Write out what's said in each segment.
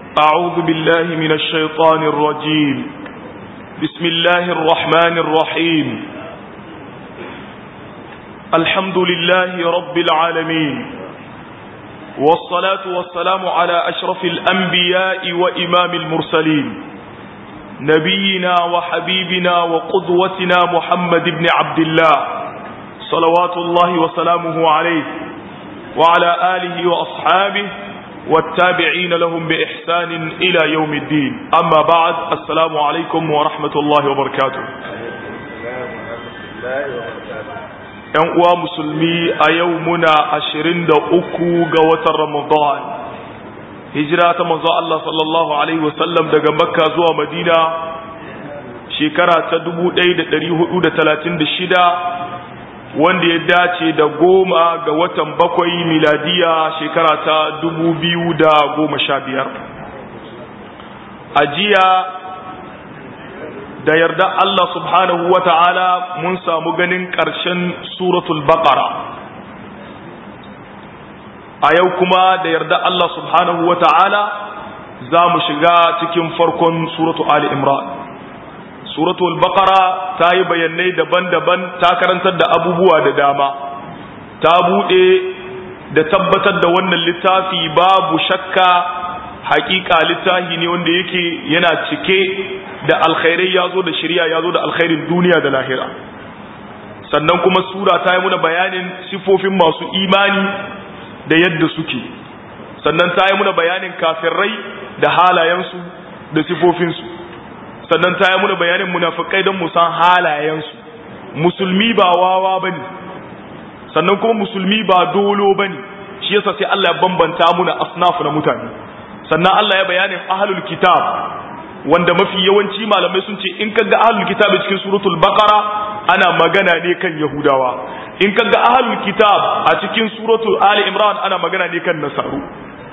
أعوذ بالله من الشيطان الرجيم بسم الله الرحمن الرحيم الحمد لله رب العالمين والصلاة والسلام على أشرف الأنبياء وإمام المرسلين نبينا وحبيبنا وقدوتنا محمد بن عبد الله صلوات الله وسلامه عليه وعلى آله وأصحابه والتابعين لهم بإحسان إلى يوم الدين أما بعد السلام عليكم ورحمة الله وبركاته ‘Yan uwa musulmi a yau muna ashirin da uku ga watan Ramadan, hijira ta manzo Allah sallallahu Alaihi wasallam daga Makka zuwa Madina shekara ta dubu ɗaya da ɗari hudu da talatin da shida wanda ya dace da goma ga watan bakwai miladiya shekara ta dubu biyu da goma sha biyar a jiya da yarda Allah subhanahu wa ta'ala mun samu ganin ƙarshen suratul baqara a yau kuma da yarda Allah subhanahu wa ta'ala za mu shiga cikin farkon suratul ali imran suratul baqara ta yi bayanai daban-daban ta karantar da abubuwa da dama ta bude da tabbatar da wannan littafi babu shakka hakika littafi ne wanda yake yana cike da alkhairai ya zo da shirya ya zo da alkhairin duniya da lahira sannan kuma sura ta yi muna bayanin sifofin masu imani da yadda suke sannan ta yi muna bayanin kafirai da halayensu da sifofinsu sannan ta yi muna bayanin munafikai don musan halayensu musulmi ba wawa ba ne sannan kuma musulmi ba dolo ba ne shi yasa sai Allah ya bambanta muna asnafu na mutane sannan Allah ya bayanin ahlul kitab wanda mafi yawanci malamai sun ce in kaga ahlul kitab cikin suratul baqara ana magana ne kan yahudawa in kaga ahlul kitab a cikin suratul ali imran ana magana ne kan nasaru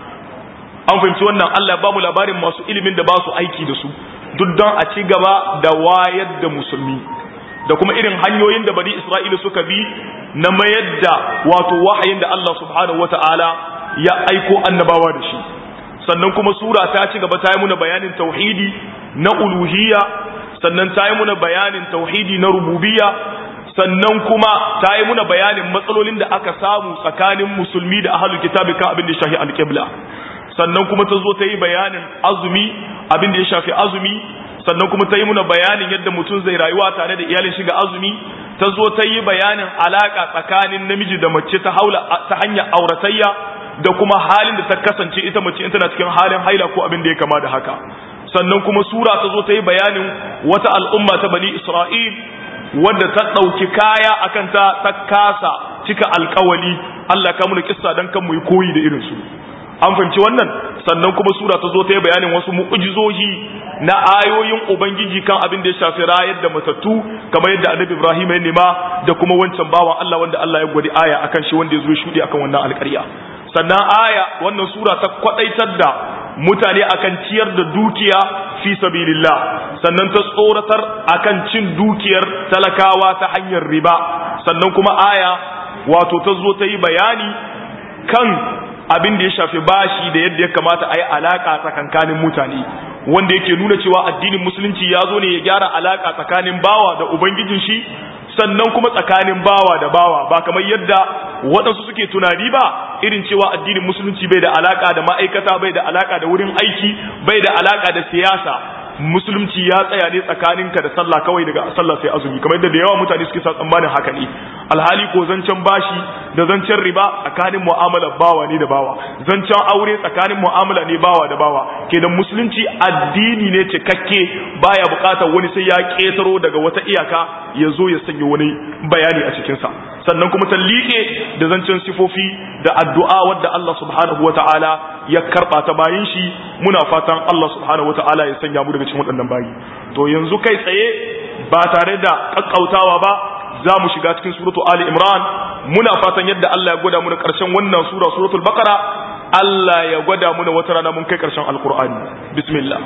an fahimci wannan Allah ya ba mu labarin masu ilimin da ba su aiki da su duk don a ci gaba da wayar da musulmi da kuma irin hanyoyin da bani isra'ila suka bi na mayar da wato wahayin da Allah subhanahu wata'ala ya aiko annabawa da shi sannan kuma sura ta ci gaba ta yi muna bayanin tauhidi na uluhiyya sannan ta yi muna bayanin tauhidi na rububiyya sannan kuma ta yi muna bayanin matsalolin da aka samu tsakanin musulmi da ahlul kitabi kan abin da ya shafi alqibla sannan kuma ta zo ta yi bayanin azumi abin da ya shafi azumi sannan kuma ta yi muna bayanin yadda mutum zai rayuwa tare da iyalin shiga azumi ta zo ta yi bayanin alaka tsakanin namiji da mace ta haula ta hanyar auratayya da kuma halin da ta kasance ita mace in tana cikin halin haila ko abin da ya kama da haka sannan kuma sura ta zo ta yi bayanin wata al'umma ta bani isra'il wadda ta ɗauki kaya akan ta ta kasa cika alkawali Allah ka muna kissa dan kan mu yi koyi da irin su an fahimci wannan sannan kuma sura ta zo ta yi bayanin wasu mu'ujizoji na ayoyin ubangiji kan abin da ya shafi rayar da matattu kamar yadda annabi ibrahim ya nema da kuma wancan bawan Allah wanda Allah ya gwadi aya akan shi wanda ya zo shudi akan wannan alƙarya sannan aya wannan sura ta kwadaitar da mutane akan ciyar da dukiya fi sabilillah sannan ta tsoratar akan cin dukiyar talakawa ta hanyar riba sannan kuma aya wato ta zo ta yi bayani kan abin da ya shafi bashi da yadda ya kamata a yi alaƙa tsakankanin mutane wanda yake nuna cewa addinin musulunci ya zo ne ya gyara alaƙa tsakanin bawa da ubangijin shi sannan kuma tsakanin bawa da bawa ba kamar yadda waɗansu suke tunani ba irin cewa addinin musulunci bai da alaƙa da ma'aikata bai da alaƙa da wurin aiki bai da alaƙa da siyasa musulunci ya tsaya ne tsakaninka da sallah kawai daga sallah sai azumi kamar yadda da yawa mutane suke sa tsammanin haka ne alhali ko zancen bashi da zancen riba tsakanin mu'amala bawa ne da bawa zancen aure tsakanin mu'amala ne bawa da bawa kenan musulunci addini ne cikakke baya bukatar wani sai ya ketaro daga wata iyaka ya zo ya sanya wani bayani a cikinsa sannan kuma ta liƙe da zancen sifofi da addu'a wadda Allah subhanahu wa ta'ala ya karɓa ta bayin shi muna fatan Allah subhanahu wa ta'ala ya sanya mu daga cikin waɗannan bayi to yanzu kai tsaye ba tare da ƙaƙƙautawa ba za mu shiga cikin suratu Ali Imran muna fatan yadda Allah ya gwada mu da ƙarshen wannan sura suratul Baqara Allah ya gwada mu da wata rana mun kai ƙarshen Alƙur'ani bismillah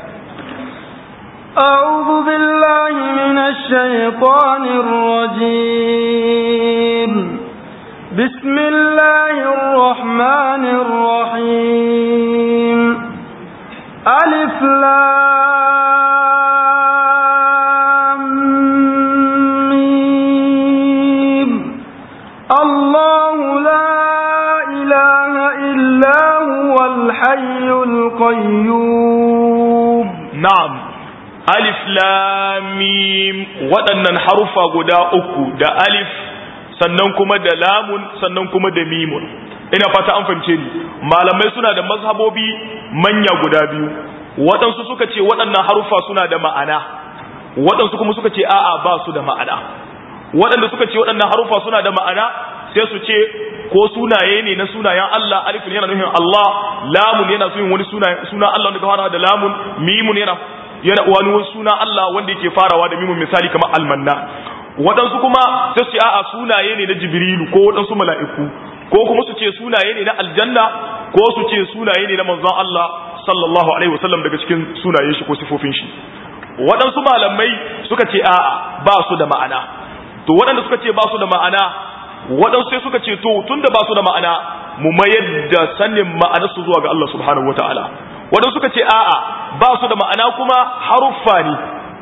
أعوذ بالله من الشيطان الرجيم بسم الله الرحمن الرحيم ألف لام ميم الله لا إله إلا هو الحي القيوم na'am alif lam mim waɗannan harufa guda uku da alif sannan kuma da lamun sannan kuma da mimun ina fata an fahimce ni malamai suna da mazhabobi manya guda biyu waɗansu suka ce waɗannan harufa suna da ma'ana waɗansu kuma suka ce a'a ba su da ma'ana waɗanda suka ce waɗannan harufa suna da ma'ana sai su ce ko sunaye ne na sunayen Allah alifun yana nufin Allah lamun yana nufin wani suna suna Allah wanda ka fara da lamun mimun yana yana wani suna Allah wanda yake farawa da mimun misali kamar almanna waɗansu kuma sai su ce a'a sunaye ne na Jibrilu ko waɗansu mala'iku ko kuma su ce sunaye ne na aljanna ko su ce sunaye ne na manzon Allah sallallahu alaihi wasallam daga cikin sunayen shi ko sifofin shi waɗansu malamai suka ce a'a ba su da ma'ana to waɗanda suka ce ba su da ma'ana waɗansu sai suka ce to tunda ba su da ma'ana mu mayar da sanin ma'anarsu zuwa ga Allah subhanahu wataala waɗansu suka ce a'a ba su da ma'ana kuma haruffa ne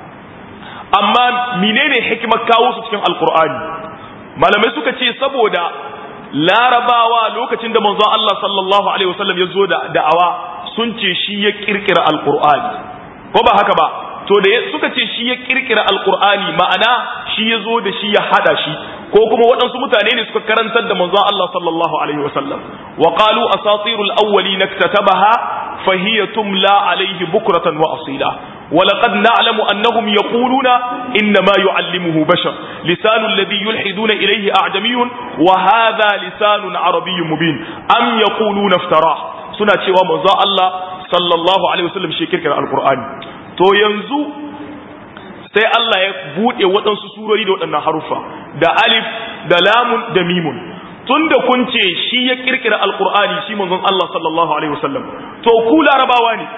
amma menene hikimar kawo su cikin alkur'ani malamai suka ce saboda larabawa lokacin da manzon Allah sallallahu alaihi wasallam ya zo da da'awa sun ce shi ya kirkira alkur'ani ko ba haka ba to da suka ce shi ya kirkira alkur'ani ma'ana shi ya zo da shi ya hada shi ko kuma waɗansu mutane ne suka karantar da manzon Allah sallallahu alaihi wasallam wa qalu asatirul awwalin iktatabaha fa hiya tumla alaihi bukratan wa asila ولقد نعلم أنهم يقولون إنما يعلمه بشر لسان الذي يلحدون إليه أعجمي وهذا لسان عربي مبين أم يقولون افتراه سنة شوى مزاء الله صلى الله عليه وسلم شكر القرآن to yanzu sai Allah ya buɗe waɗansu surori da waɗannan harufa da alif da lamun da mimun tun da kun ce shi ya ƙirƙira alƙur'ani shi manzon Allah sallallahu alaihi wasallam to ku larabawa ne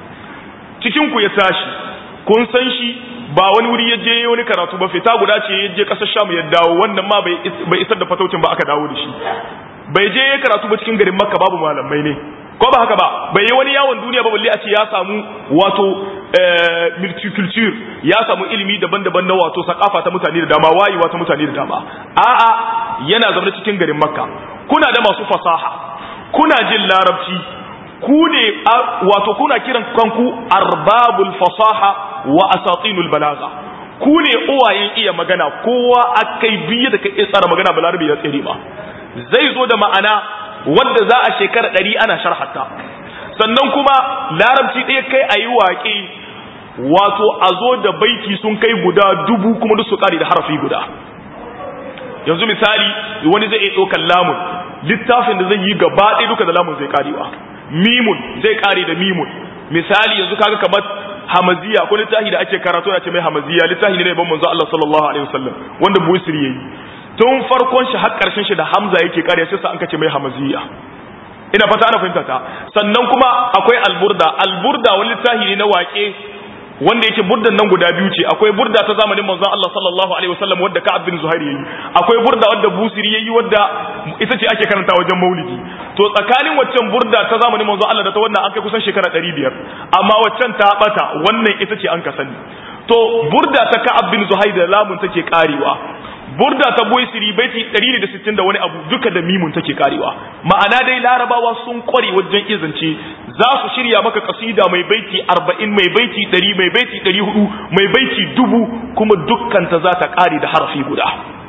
cikin ku ya tashi kun san shi ba wani wuri ya je wani karatu ba fita guda ce ya je ƙasar Sham ya dawo wannan ma bai isar da fataucin ba aka dawo da shi bai je ya karatu ba cikin garin Makka babu malamai ne ko ba haka ba bai yi wani yawon duniya ba balle a ce ya samu wato multiculture ya samu ilimi daban-daban na wato sakafa ta mutane da dama wayewa ta mutane da dama a'a yana zama cikin garin makka kuna da masu fasaha kuna jin larabci ku ne wato kuna kiran kanku arbabul fasaha wa asatinul balaga ku ne uwayen iya magana kowa akai biye da kai tsara magana balarabi ya tsere ba zai zo da ma'ana wadda za a shekara ɗari ana sharhata sannan kuma larabci ɗaya kai a yi waƙe wato a zo da baiti sun kai guda dubu kuma duk su ƙari da harafi guda yanzu misali wani zai iya ɗaukar lamun littafin da zai yi gaba ɗaya duka da lamun zai ƙarewa mimun zai ƙare da mimun misali yanzu kaga kamar hamaziya ko littafi da ake karatu na ce mai hamaziya littafi ne na ban manzo Allah sallallahu alaihi wasallam wanda Busiri yayi tun farkon shi har karshen shi da Hamza yake kare sai sa an kace mai hamaziya ina fata ana fahimta ta sannan kuma akwai alburda alburda wani littafi ne na waƙe wanda yake burdan nan guda biyu ce akwai burda ta zamanin manzon Allah sallallahu alaihi wasallam wadda Ka'ab bin Zuhair yayi akwai burda wadda Busiri yayi wadda ita ce ake karanta wajen Maulidi to tsakanin waccan burda ta zamanin manzon Allah da ta wannan an kai kusan shekara 500 amma waccan ta bata wannan ita ce an ka sani to burda ta Ka'ab bin Zuhair da lamun take karewa burda ta Busiri baiti 160 da wani abu duka da mimun take karewa ma'ana dai larabawa sun kware wajen izance za su shirya maka kasida mai baiti arba'in mai baiti ɗari mai baiti ɗari hudu mai baiti dubu kuma dukkanta za ta ƙare da harafi guda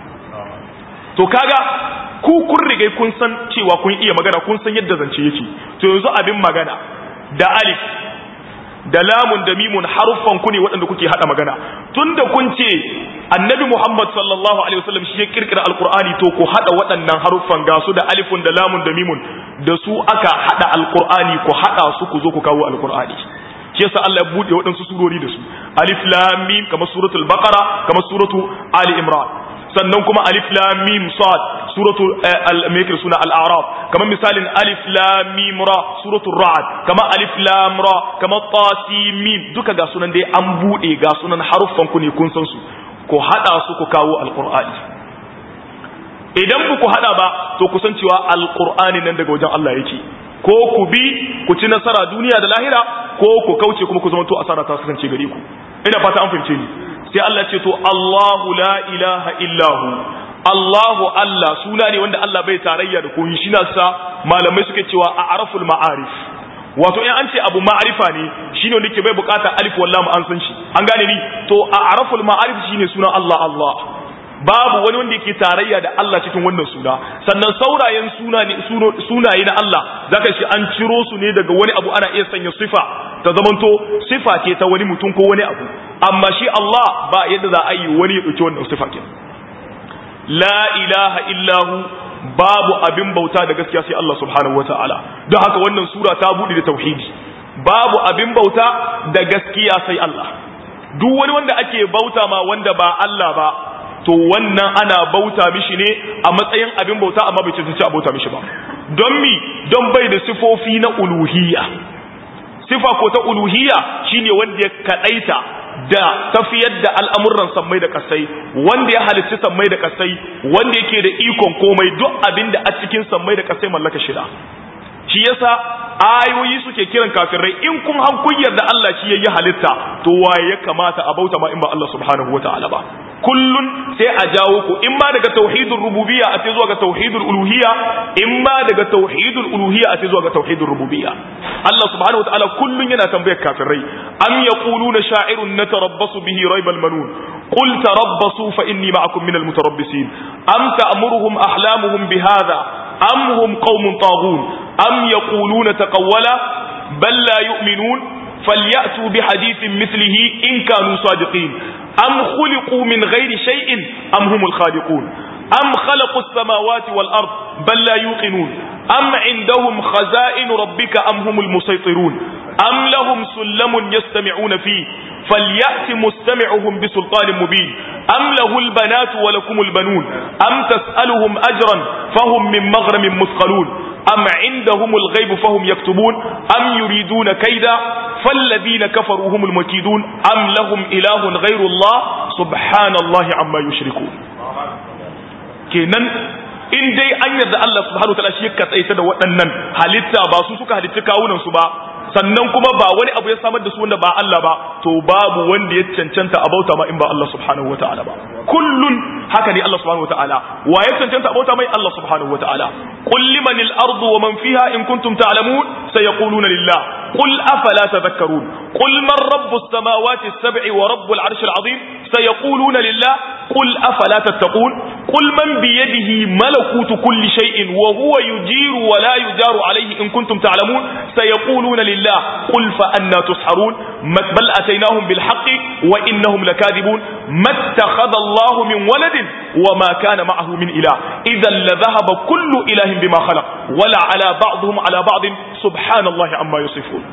to kaga ku kun riga kun san cewa kun iya magana kun san yadda zance yake to yanzu abin magana da alif da lamun da mimun haruffan ku ne waɗanda kuke haɗa magana tunda kun ce annabi muhammad sallallahu alaihi wasallam shi ya kirkira alqur'ani to ku haɗa waɗannan haruffan ga su da alifun da lamun da mimun da su aka haɗa alqur'ani ku haɗa su ku zo ku kawo alqur'ani shi yasa Allah ya bude waɗansu surori da su alif lam mim kamar suratul baqara kamar suratu ali imran sannan kuma alif lam mim sad suratu al-mikr suna al-a'raf kamar misalin alif lam mim ra suratul ra'd kamar alif lam ra kamar tasim mim duka ga sunan dai an bude ga sunan haruffan ku ne kun san su ko hada su ku kawo alqur'ani idan ku hada ba to ku san cewa alqur'ani nan daga wajen Allah yake ko ku bi ku ci nasara duniya da lahira ko ku kauce kuma ku zama to asara ta kasance gare ku ina fata an fahimce ni sai Allah ce to Allahu la ilaha illahu Allahu Allah suna ne wanda Allah bai tarayya da komai shi sa malamai suke cewa a araful ma'arif wato in an ce abu ma'arifa ne shine wanda ke bai bukata alif wallahu an san shi an gane ni to a araful ma'arif shine sunan Allah Allah babu wani wanda yake tarayya da Allah cikin wannan suna sannan saurayen sunaye na Allah zaka shi an ciro su ne daga wani abu ana iya sanya sifa ta zamanto sifa ce ta wani mutum ko wani abu amma shi Allah ba yadda za a yi wani ya dauki wannan sifa ke la ilaha illahu babu abin bauta da gaskiya sai Allah subhanahu wataala don haka wannan sura ta bude da tauhidi babu abin bauta da gaskiya sai Allah duk wani wanda ake bauta ma wanda ba Allah ba to wannan ana bauta mishi ne a matsayin abin bauta amma bai cancanci a bauta mishi ba don mi don bai da sifofi na uluhiyya sifa ko ta uluhiyya shine wanda ya kadaita da tafiyar da al'amuran sammai da kasai wanda ya halicci sammai da kasai wanda yake da ikon komai duk abin da a cikin sammai da kasai mallaka shida shi yasa ayoyi suke kiran kafirai in kun han kun yarda Allah shi yayi halitta to waye ya kamata a bauta ma in ba Allah subhanahu wataala ba kullun sai a jawo ku in ma daga tauhidul rububiyya a sai zuwa ga tauhidul uluhiyya in ma daga tauhidul uluhiyya a sai zuwa ga tauhidul rububiyya Allah subhanahu wataala kullun yana tambayar kafirai am yaquluna sha'irun natarabbasu bihi raibal manun qul tarabbasu fa inni ma'akum minal mutarabbisin am ta'muruhum ahlamuhum bihadha am hum qaumun taghun am yaquluna taqawwala bal la yu'minun فليأتوا بحديث مثله إن كانوا صادقين أم خلقوا من غير شيء أم هم الخالقون أم خلقوا السماوات والأرض بل لا يوقنون أم عندهم خزائن ربك أم هم المسيطرون أم لهم سلم يستمعون فيه فليأت مستمعهم بسلطان مبين أم له البنات ولكم البنون أم تسألهم أجرا فهم من مغرم مثقلون أم عندهم الغيب فهم يكتبون أم يريدون كيدا فالذين كفروا هم المكيدون أم لهم إله غير الله سبحان الله عما يشركون kenan in dai an yarda Allah subhanahu wataala shi ya katsaita da waɗannan halitta ba su suka halitta kawunan su ba sannan kuma ba wani abu ya samar da su wanda ba Allah ba to babu wanda ya cancanta a bauta ma in ba Allah subhanahu wataala ba kullun haka ne Allah subhanahu wataala wa ya cancanta a bauta mai Allah subhanahu wataala qul limanil ardu wa man fiha in kuntum ta'lamun sayaquluna lillah qul afala tadhakkarun qul man rabbus samawati as-sab'i wa rabbul arshil azim sayaquluna lillah qul afala tattaqun qul man biyadihi malakutu kulli shay'in wa huwa yujiru wa la yujaru alayhi in kuntum ta'lamun sayaquluna lillah qul fa anna tusharun bal ataynahum bil haqqi wa innahum lakadibun mattakhadha Allah min waladin wa ma kana ma'ahu min ilah idhan la dhahaba kullu ilahin bima khalaq wala ala ba'dihim ala ba'd subhanallahi amma yusifun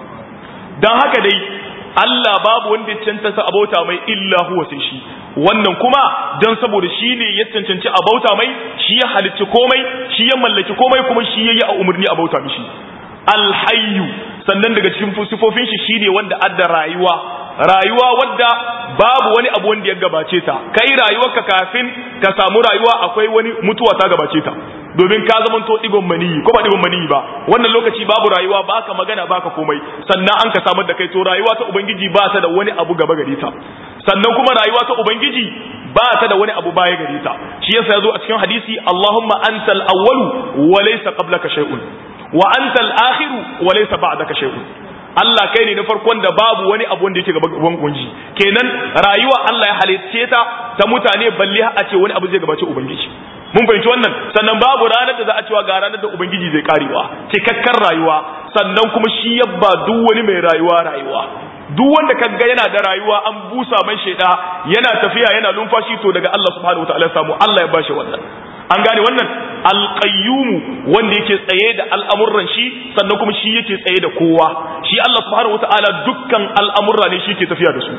dan haka dai Allah babu wanda ya cancanta abauta mai illa huwa sai shi wannan kuma dan saboda shi ne ya cancanci abauta mai shi ya halicci komai shi ya mallaki komai kuma shi ya yi a umarni abauta mishi alhayyu sannan daga cikin sifofin shi shine wanda adda rayuwa rayuwa wadda babu wani abu wanda ya gabace ta kai rayuwarka kafin ka samu rayuwa akwai wani mutuwa ta gabace ta domin ka zama to digon maniyi ko ba digon maniyi ba wannan lokaci babu rayuwa baka magana baka komai sannan an ka samar da kai to rayuwa ta ubangiji ba ta da wani abu gaba gare ta sannan kuma rayuwa ta ubangiji ba ta da wani abu baya gare ta shi yasa yazo a cikin hadisi Allahumma antal awwalu wa laysa qablaka shay'un wa antal akhiru wa laysa ba'daka shay'un Allah kai ne na farkon da babu wani abu wanda yake gaban kunji kenan rayuwa Allah ya halicce ta ta mutane balle a ce wani abu zai gabace ubangiji mun fahimci wannan sannan babu ranar da za a cewa ga ranar da ubangiji zai karewa cikakken rayuwa sannan kuma shi yabba duk wani mai rayuwa rayuwa duk wanda kaga yana da rayuwa an busa mai sheda yana tafiya yana lumfashi to daga Allah subhanahu wataala ya samu Allah ya bashi wannan an gane wannan alqayyum wanda yake tsaye da al'amuran shi sannan kuma shi yake tsaye da kowa shi Allah subhanahu wataala dukkan al'amurra ne shi yake tafiya da su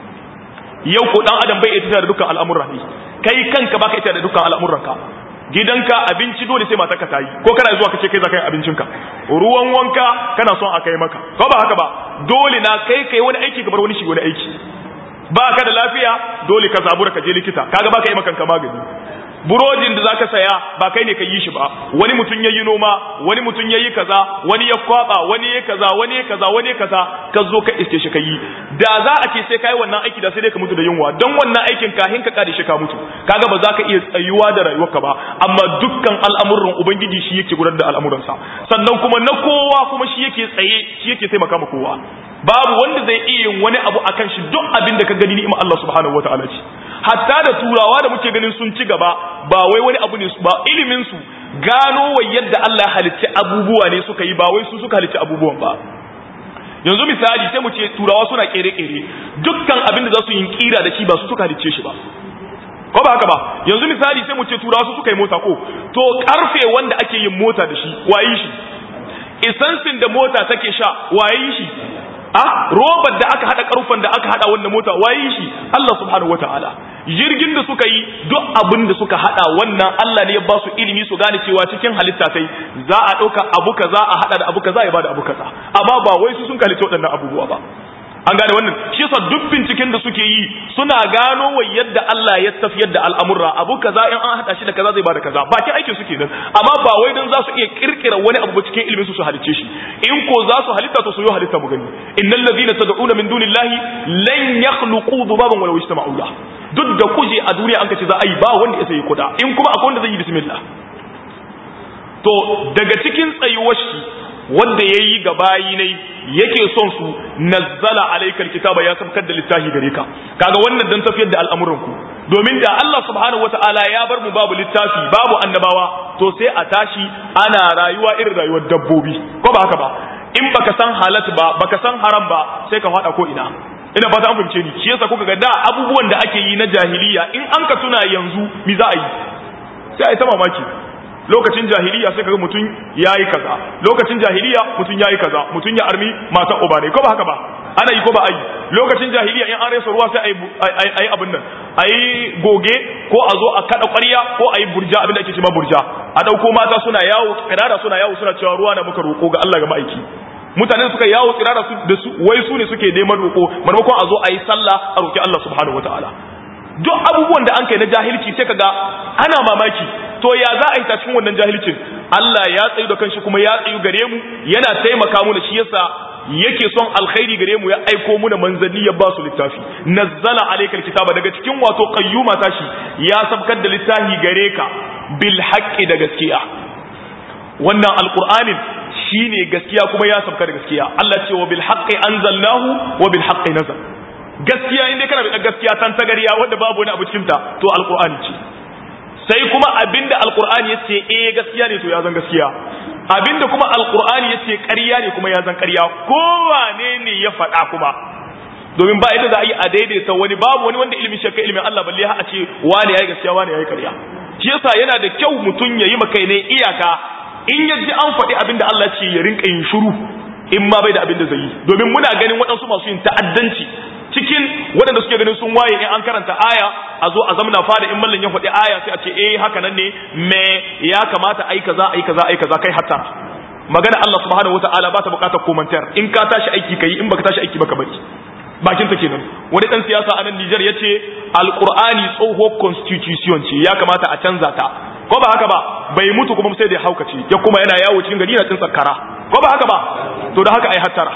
yau ko dan adam bai iya tafiya da dukkan al'amurra ne kai kanka baka iya da dukkan al'amuranka gidanka abinci dole sai matarka ta yi ko kana zuwa kace kai za ka yi abincinka ruwan wanka kana son a kai maka ko ba haka ba dole na kai kai wani aiki kamar wani shi wani aiki ba ka da lafiya dole ka zabura ka je likita kaga baka yi makanka magani burodin da zaka saya ba kai ne ka yi shi ba wani mutum yayi noma wani mutum yayi kaza wani ya kwaba wani ya kaza wani ya kaza wani ya kaza ka zo ka iske shi kai da za a ce sai kai wannan aiki da sai dai ka mutu da yunwa don wannan aikin kahin ka kare shi ka mutu kaga ba za ka iya tsayuwa da rayuwarka ba amma dukkan al'amuran ubangiji shi yake gudanar da al'amuransa sannan kuma na kowa kuma shi yake tsaye shi yake taimaka ma kowa babu wanda zai iya yin wani abu akan shi duk abin da ka gani ni'imar Allah subhanahu wataala ce hatta da turawa da muke ganin sun ci gaba ba wai wani abu ne ba ilimin su gano wa yadda Allah ya halicci abubuwa ne suka yi ba wai su suka halicci abubuwan ba yanzu misali sai mu ce turawa suna kere-kere dukkan abin da za su yi kira da shi ba su suka halicce shi ba ko ba haka ba yanzu misali sai mu ce turawa su suka yi mota ko to karfe wanda ake yin mota da shi waye shi isansin da mota take sha waye shi a robar da aka hada karfan da aka hada wannan mota waye shi Allah subhanahu wataala jirgin da suka yi duk abin da suka hada wannan Allah ne ya ba su ilimi su gane cewa cikin halitta sai za a dauka abu kaza a hada da abu kaza ya bada abu kaza amma ba wai su sun kalice waɗannan abubuwa ba an gane wannan shi yasa duk binciken da suke yi suna gano wa yadda Allah ya tafiyar da al'amurra abu kaza in an hada shi da kaza zai bada kaza bakin aikin suke nan amma ba wai dan za su iya kirkira wani abu cikin ilimin su su halice shi in ko za su halitta to su yi halitta mu gani innal ladhina tad'una min dunillahi lan yakhluqu dhubaban walau ijtama'u la duk da kuje a duniya an kace za a yi ba wanda ya sai kuda in kuma akwai wanda zai yi bismillah to daga cikin tsayuwar shi wanda ya yi ga bayi ne yake son su nazzala alaikal kitaba ya sabkar da littafi gare ka kaga wannan dan tafiyar da al'amuran ku domin da Allah subhanahu wataala ya bar mu babu littafi babu annabawa to sai a tashi ana rayuwa irin rayuwar dabbobi ko ba haka ba in baka san halat ba baka san haram ba sai ka fada ko ina ina fata an fahimce ni shi yasa kuka ga da abubuwan da ake yi na jahiliya in an ka tuna yanzu mi za a yi sai a yi ta mamaki lokacin jahiliya sai kaga mutum yayi kaza lokacin jahiliya mutum yayi kaza mutum ya armi matan uba ne ko ba haka ba ana yi ko ba ai lokacin jahiliya in an rasa ruwa sai ai ai abin nan ai goge ko a zo a kada ƙwarya ko ai burja abin da ake cewa burja a dauko mata suna yawo kirara suna yawo suna cewa ruwa na muka roko ga Allah ga ma'aiki mutanen suka yawo tsirara su da su wai su ne suke neman roko maimakon a zo a yi sallah a roki Allah subhanahu wataala duk abubuwan da an kai na jahilci sai kaga ana mamaki to ya za a yi ta cikin wannan jahilcin Allah ya tsayu da kanshi kuma ya tsayu gare mu yana taimaka mu da shi yasa yake son alkhairi gare mu ya aiko mu da manzanni ya ba su littafi nazzala alaykal kitaba daga cikin wato qayyuma tashi ya sabkar da littafi gare ka bil haqqi da gaskiya wannan alqur'anin shine gaskiya kuma ya sabka da gaskiya Allah ce wa bil haqqi anzalnahu wa bil haqqi nazal gaskiya inda kana da gaskiya tan tagariya wanda babu wani abu cikin ta to alqur'ani ce sai kuma abinda alqur'ani yace eh gaskiya ne to ya zan gaskiya abinda kuma alqur'ani yace ƙarya ne kuma ya zan ƙarya kowane ne ya faɗa kuma domin ba yadda za a yi a daidaita wani babu wani wanda ilimin shakka ilimin Allah balle ha a ce wani yayi gaskiya wani yayi ƙarya shi yasa yana da kyau mutum ya yi maka ne iyaka in ya ji an faɗi abin da Allah ce ya rinka yin shiru in ma bai da abin da zai yi domin muna ganin waɗansu masu yin ta'addanci cikin waɗanda suke ganin sun waye in an karanta aya a zo a zamna fada in mallan ya faɗi aya sai a ce eh haka nan ne me ya kamata ai kaza ai kaza ai kaza kai hatta magana Allah subhanahu wataala ba ta buƙatar komantar in ka tashi aiki kai in baka tashi aiki baka bari bakin ta kenan wani dan siyasa a nan Niger yace alqur'ani tsoho constitution ce ya kamata a canza ta ko ba haka ba bai mutu kuma sai da ya haukace ya kuma yana yawo cikin gari yana tsintsar kara ko ba haka ba to da haka ai hattara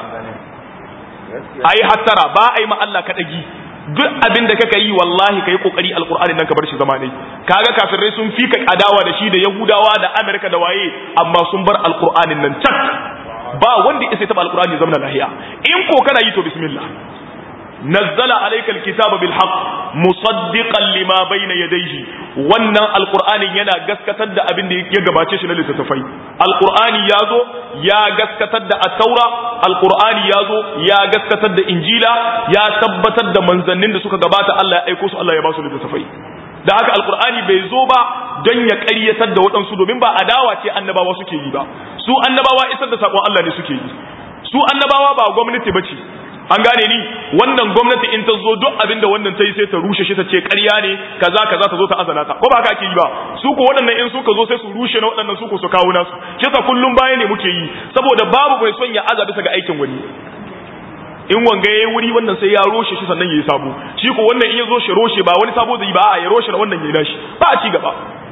ai hattara ba ai ma Allah ka dagi duk abin da kaka yi wallahi kai kokari alqur'ani nan ka bar shi zama ne kaga kafirai sun fika adawa da shi da yahudawa da amerika da waye amma sun bar alqur'anin nan tak ba wanda ya sai taba alqur'ani zama lahiya in ko kana yi to bismillah نزل عليك الكتاب بالحق مصدقا لما بين يديه wannan alqur'ani yana gaskatar da abin da ya gabace shi na littattafai alqur'ani yazo ya gaskatar da at-taura alqur'ani yazo ya gaskatar da injila ya tabbatar da manzannin da suka gabata Allah ya aiko su Allah ya ba su littattafai da haka alqur'ani bai zo ba don ya ƙaryatar da waɗansu domin ba adawa ce annabawa suke yi ba su annabawa isar da sakon Allah ne suke yi su annabawa ba gwamnati bace an gane ni wannan gwamnati in ta zo duk abin da wannan ta yi sai ta rushe shi ta ce ƙarya ne kaza kaza ta zo ta azana ta ko ba haka ake yi ba su ko waɗannan in suka zo sai su rushe na waɗannan su ko su kawo nasu shi ta kullum baya ne muke yi saboda babu mai son ya aza bisa ga aikin wani in wanga yayi wuri wannan sai ya roshe shi sannan yayi sabo shi ko wannan in ya zo shi roshe ba wani sabo zai ba a ya roshe na wannan yayi nashi ba a ci gaba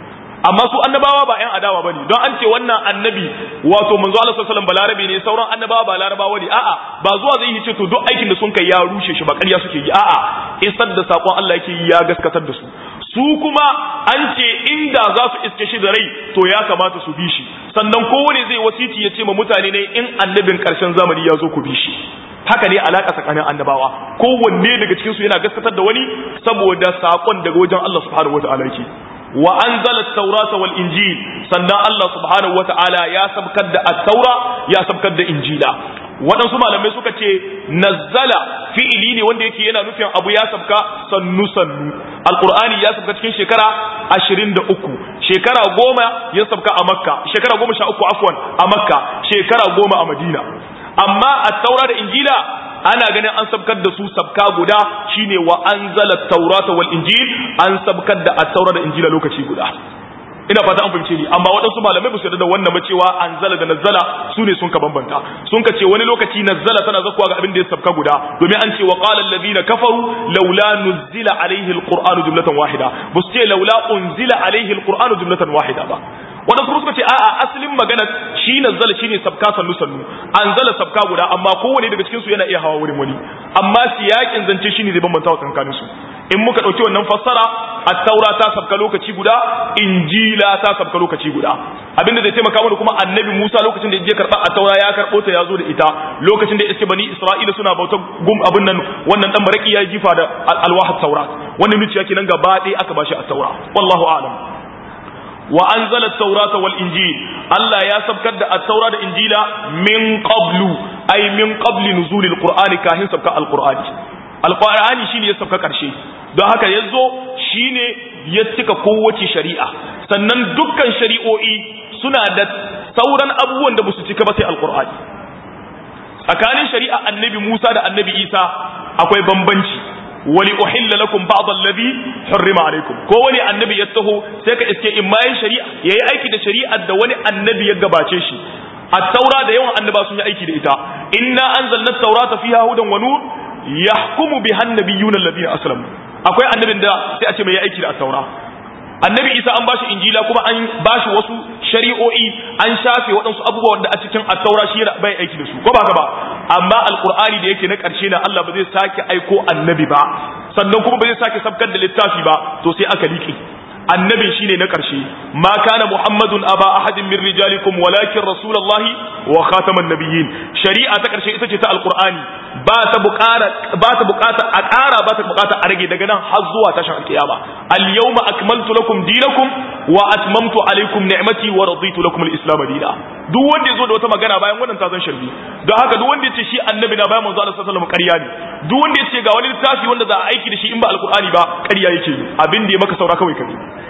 amma su annabawa ba ƴan adawa bane don an ce wannan annabi wato manzo Allah sallallahu alaihi wasallam balarabe ne sauran annabawa ba larabawa ne a'a ba zuwa zai yi ce to duk aikin da sun kai ya rushe shi ba ƙarya suke yi a'a isar da sakon Allah yake yi ya gaskatar da su su kuma an ce inda za su iske shi da rai to ya kamata su bi shi sannan kowane zai wasiti ya ce ma mutane ne in annabin ƙarshen zamani ya zo ku bi shi haka ne alaka tsakanin annabawa kowanne daga cikin su yana gaskatar da wani saboda sakon daga wajen Allah subhanahu wataala yake wa anzala at-taurata wal injil sannan Allah subhanahu wataala ya sabkar da at-taura ya sabkar da injila waɗansu malamai suka ce nazzala fi'ili ne wanda yake yana nufin abu ya sabka sannu sannu alqur'ani ya sabka cikin shekara 23 shekara goma ya sabka a makka shekara goma sha uku afwan a makka shekara goma a madina amma at-taura da injila ana ganin an sabkar da su sabka guda shine wa anzala at-taurata wal injil an sabkar da at-taura da injila lokaci guda ina fata an fahimce ni amma waɗansu malamai ba su yarda da wannan ba cewa anzala da nazzala su ne sun ka bambanta sun ka ce wani lokaci nazzala tana zakuwa ga abin da ya sabka guda domin an ce wa qala alladhina kafaru laula nuzila alaihi alqur'anu jumlatan wahida ba su ce laula unzila alaihi alqur'anu jumlatan wahida ba waɗansu kuma suka ce a'a asalin magana shi nazzala shine sabka sannu sannu anzala sabka guda amma kowane daga cikin su yana iya hawa wurin wani amma siyakin zance shine zai bambanta wa tsakanin su in muka dauki wannan fassara at-taura ta sabka lokaci guda injila ta sabka lokaci guda abinda zai taimaka mana kuma annabi Musa lokacin da ya je karba at-taura ya karbo ta yazo da ita lokacin da iske bani Isra'ila suna bautar gum abin nan wannan dan maraki ya jifa da alwah at-taura wannan nuciya kenan gaba ɗaya aka bashi at-taura wallahu a'lam wa anzala at-taurata wal injil Allah ya sabkar da at-taura da injila min qablu ay min qabli nuzulil qur'ani kahin sabka al-qur'ani al-qur'ani shine ya sabka karshe don haka yazo shine ya cika kowace shari'a sannan dukkan shari'o'i suna da sauran abubuwan da basu cika ba sai al-qur'ani tsakanin shari'a annabi Musa da annabi Isa akwai bambanci wali uhilla lakum ba'd alladhi hurrima alaykum ko wani annabi ya taho sai ka iske in ma shari'a yayi aiki da shari'ar da wani annabi ya gabace shi at-taura da yawan annaba sun yi aiki da ita inna anzalna at-taurata fiha hudan wa nur yahkumu biha an-nabiyyuna alladhina aslamu akwai annabin da sai a ce mai yi aiki da at-taura annabi isa an bashi injila kuma an bashi wasu shari'o'i an shafe waɗansu abubuwan da a cikin attaura shi bai aiki da su ko ba ka ba amma alqur'ani da yake na ƙarshe na Allah ba zai sake aiko annabi ba sannan kuma ba zai sake sabkar da littafi ba to sai aka liƙe annabin shine na ƙarshe ma kana muhammadun aba ahadin min rijalikum walakin rasulullahi wa khataman nabiyyin shari'a ta ƙarshe ita ce ta alqur'ani ba ta buƙara ba ta buƙata a ƙara ba ta buƙata a rage daga nan har zuwa tashin alƙiyama al yawma akmaltu lakum dinakum wa atmamtu alaykum ni'mati wa raditu lakum al islam dina duk wanda yazo da wata magana bayan wannan ta zan sharbi don haka duk wanda yace shi annabi na bayan manzo Allah sallallahu alaihi wasallam ƙarya ne duk wanda yace ga wani littafi wanda za a aiki da shi in ba alqur'ani ba ƙarya yake abin da ya maka saura kawai kai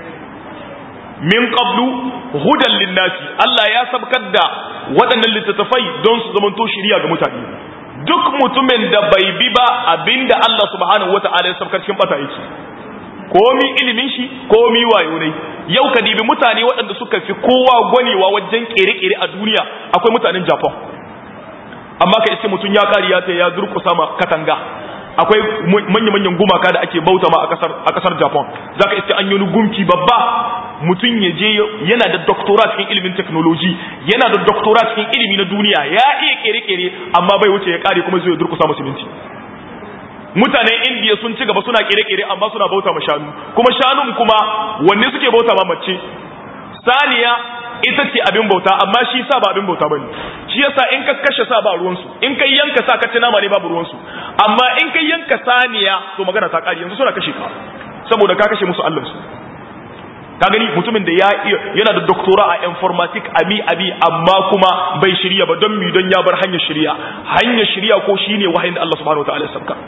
min qablu hudan linnasi Allah ya sabkar da waɗannan littattafai don su zamanto shiriya ga mutane duk mutumin da bai bi ba abinda Allah subhanahu wata'ala ya sabkar cikin bata yake komi ilimin shi komi wayo ne yau ka dibi mutane waɗanda suka fi kowa gwanewa wajen kere-kere a duniya akwai mutanen Japan amma ka iske mutum ya kari ya ya durƙusa ma katanga akwai manya-manyan gumaka da ake bauta ma a kasar japan za ka iske an yi gumki babba mutum ya je yana da doktora cikin ilimin teknoloji yana da doktora cikin ilimi na duniya ya iya kere-kere amma bai wuce ya kare kuma zai durkusa musulunci mutanen indiya sun ci gaba suna kere-kere amma suna bauta ma shanu kuma shanun kuma wanne suke bauta ma mace saniya ita ce abin bauta amma shi sa ba abin bauta bane shi yasa in ka kashe sa ba ruwan su in kai yanka sa ka ci nama ne babu ruwan su amma in kai yanka saniya to magana ta kare yanzu suna kashe ka saboda ka kashe musu Allah su ka gani mutumin da ya yana da doktora a informatic abi abi amma kuma bai shirya ba don mi don ya bar hanyar shirya hanyar shirya ko shine wahayin da Allah subhanahu wataala ya sabka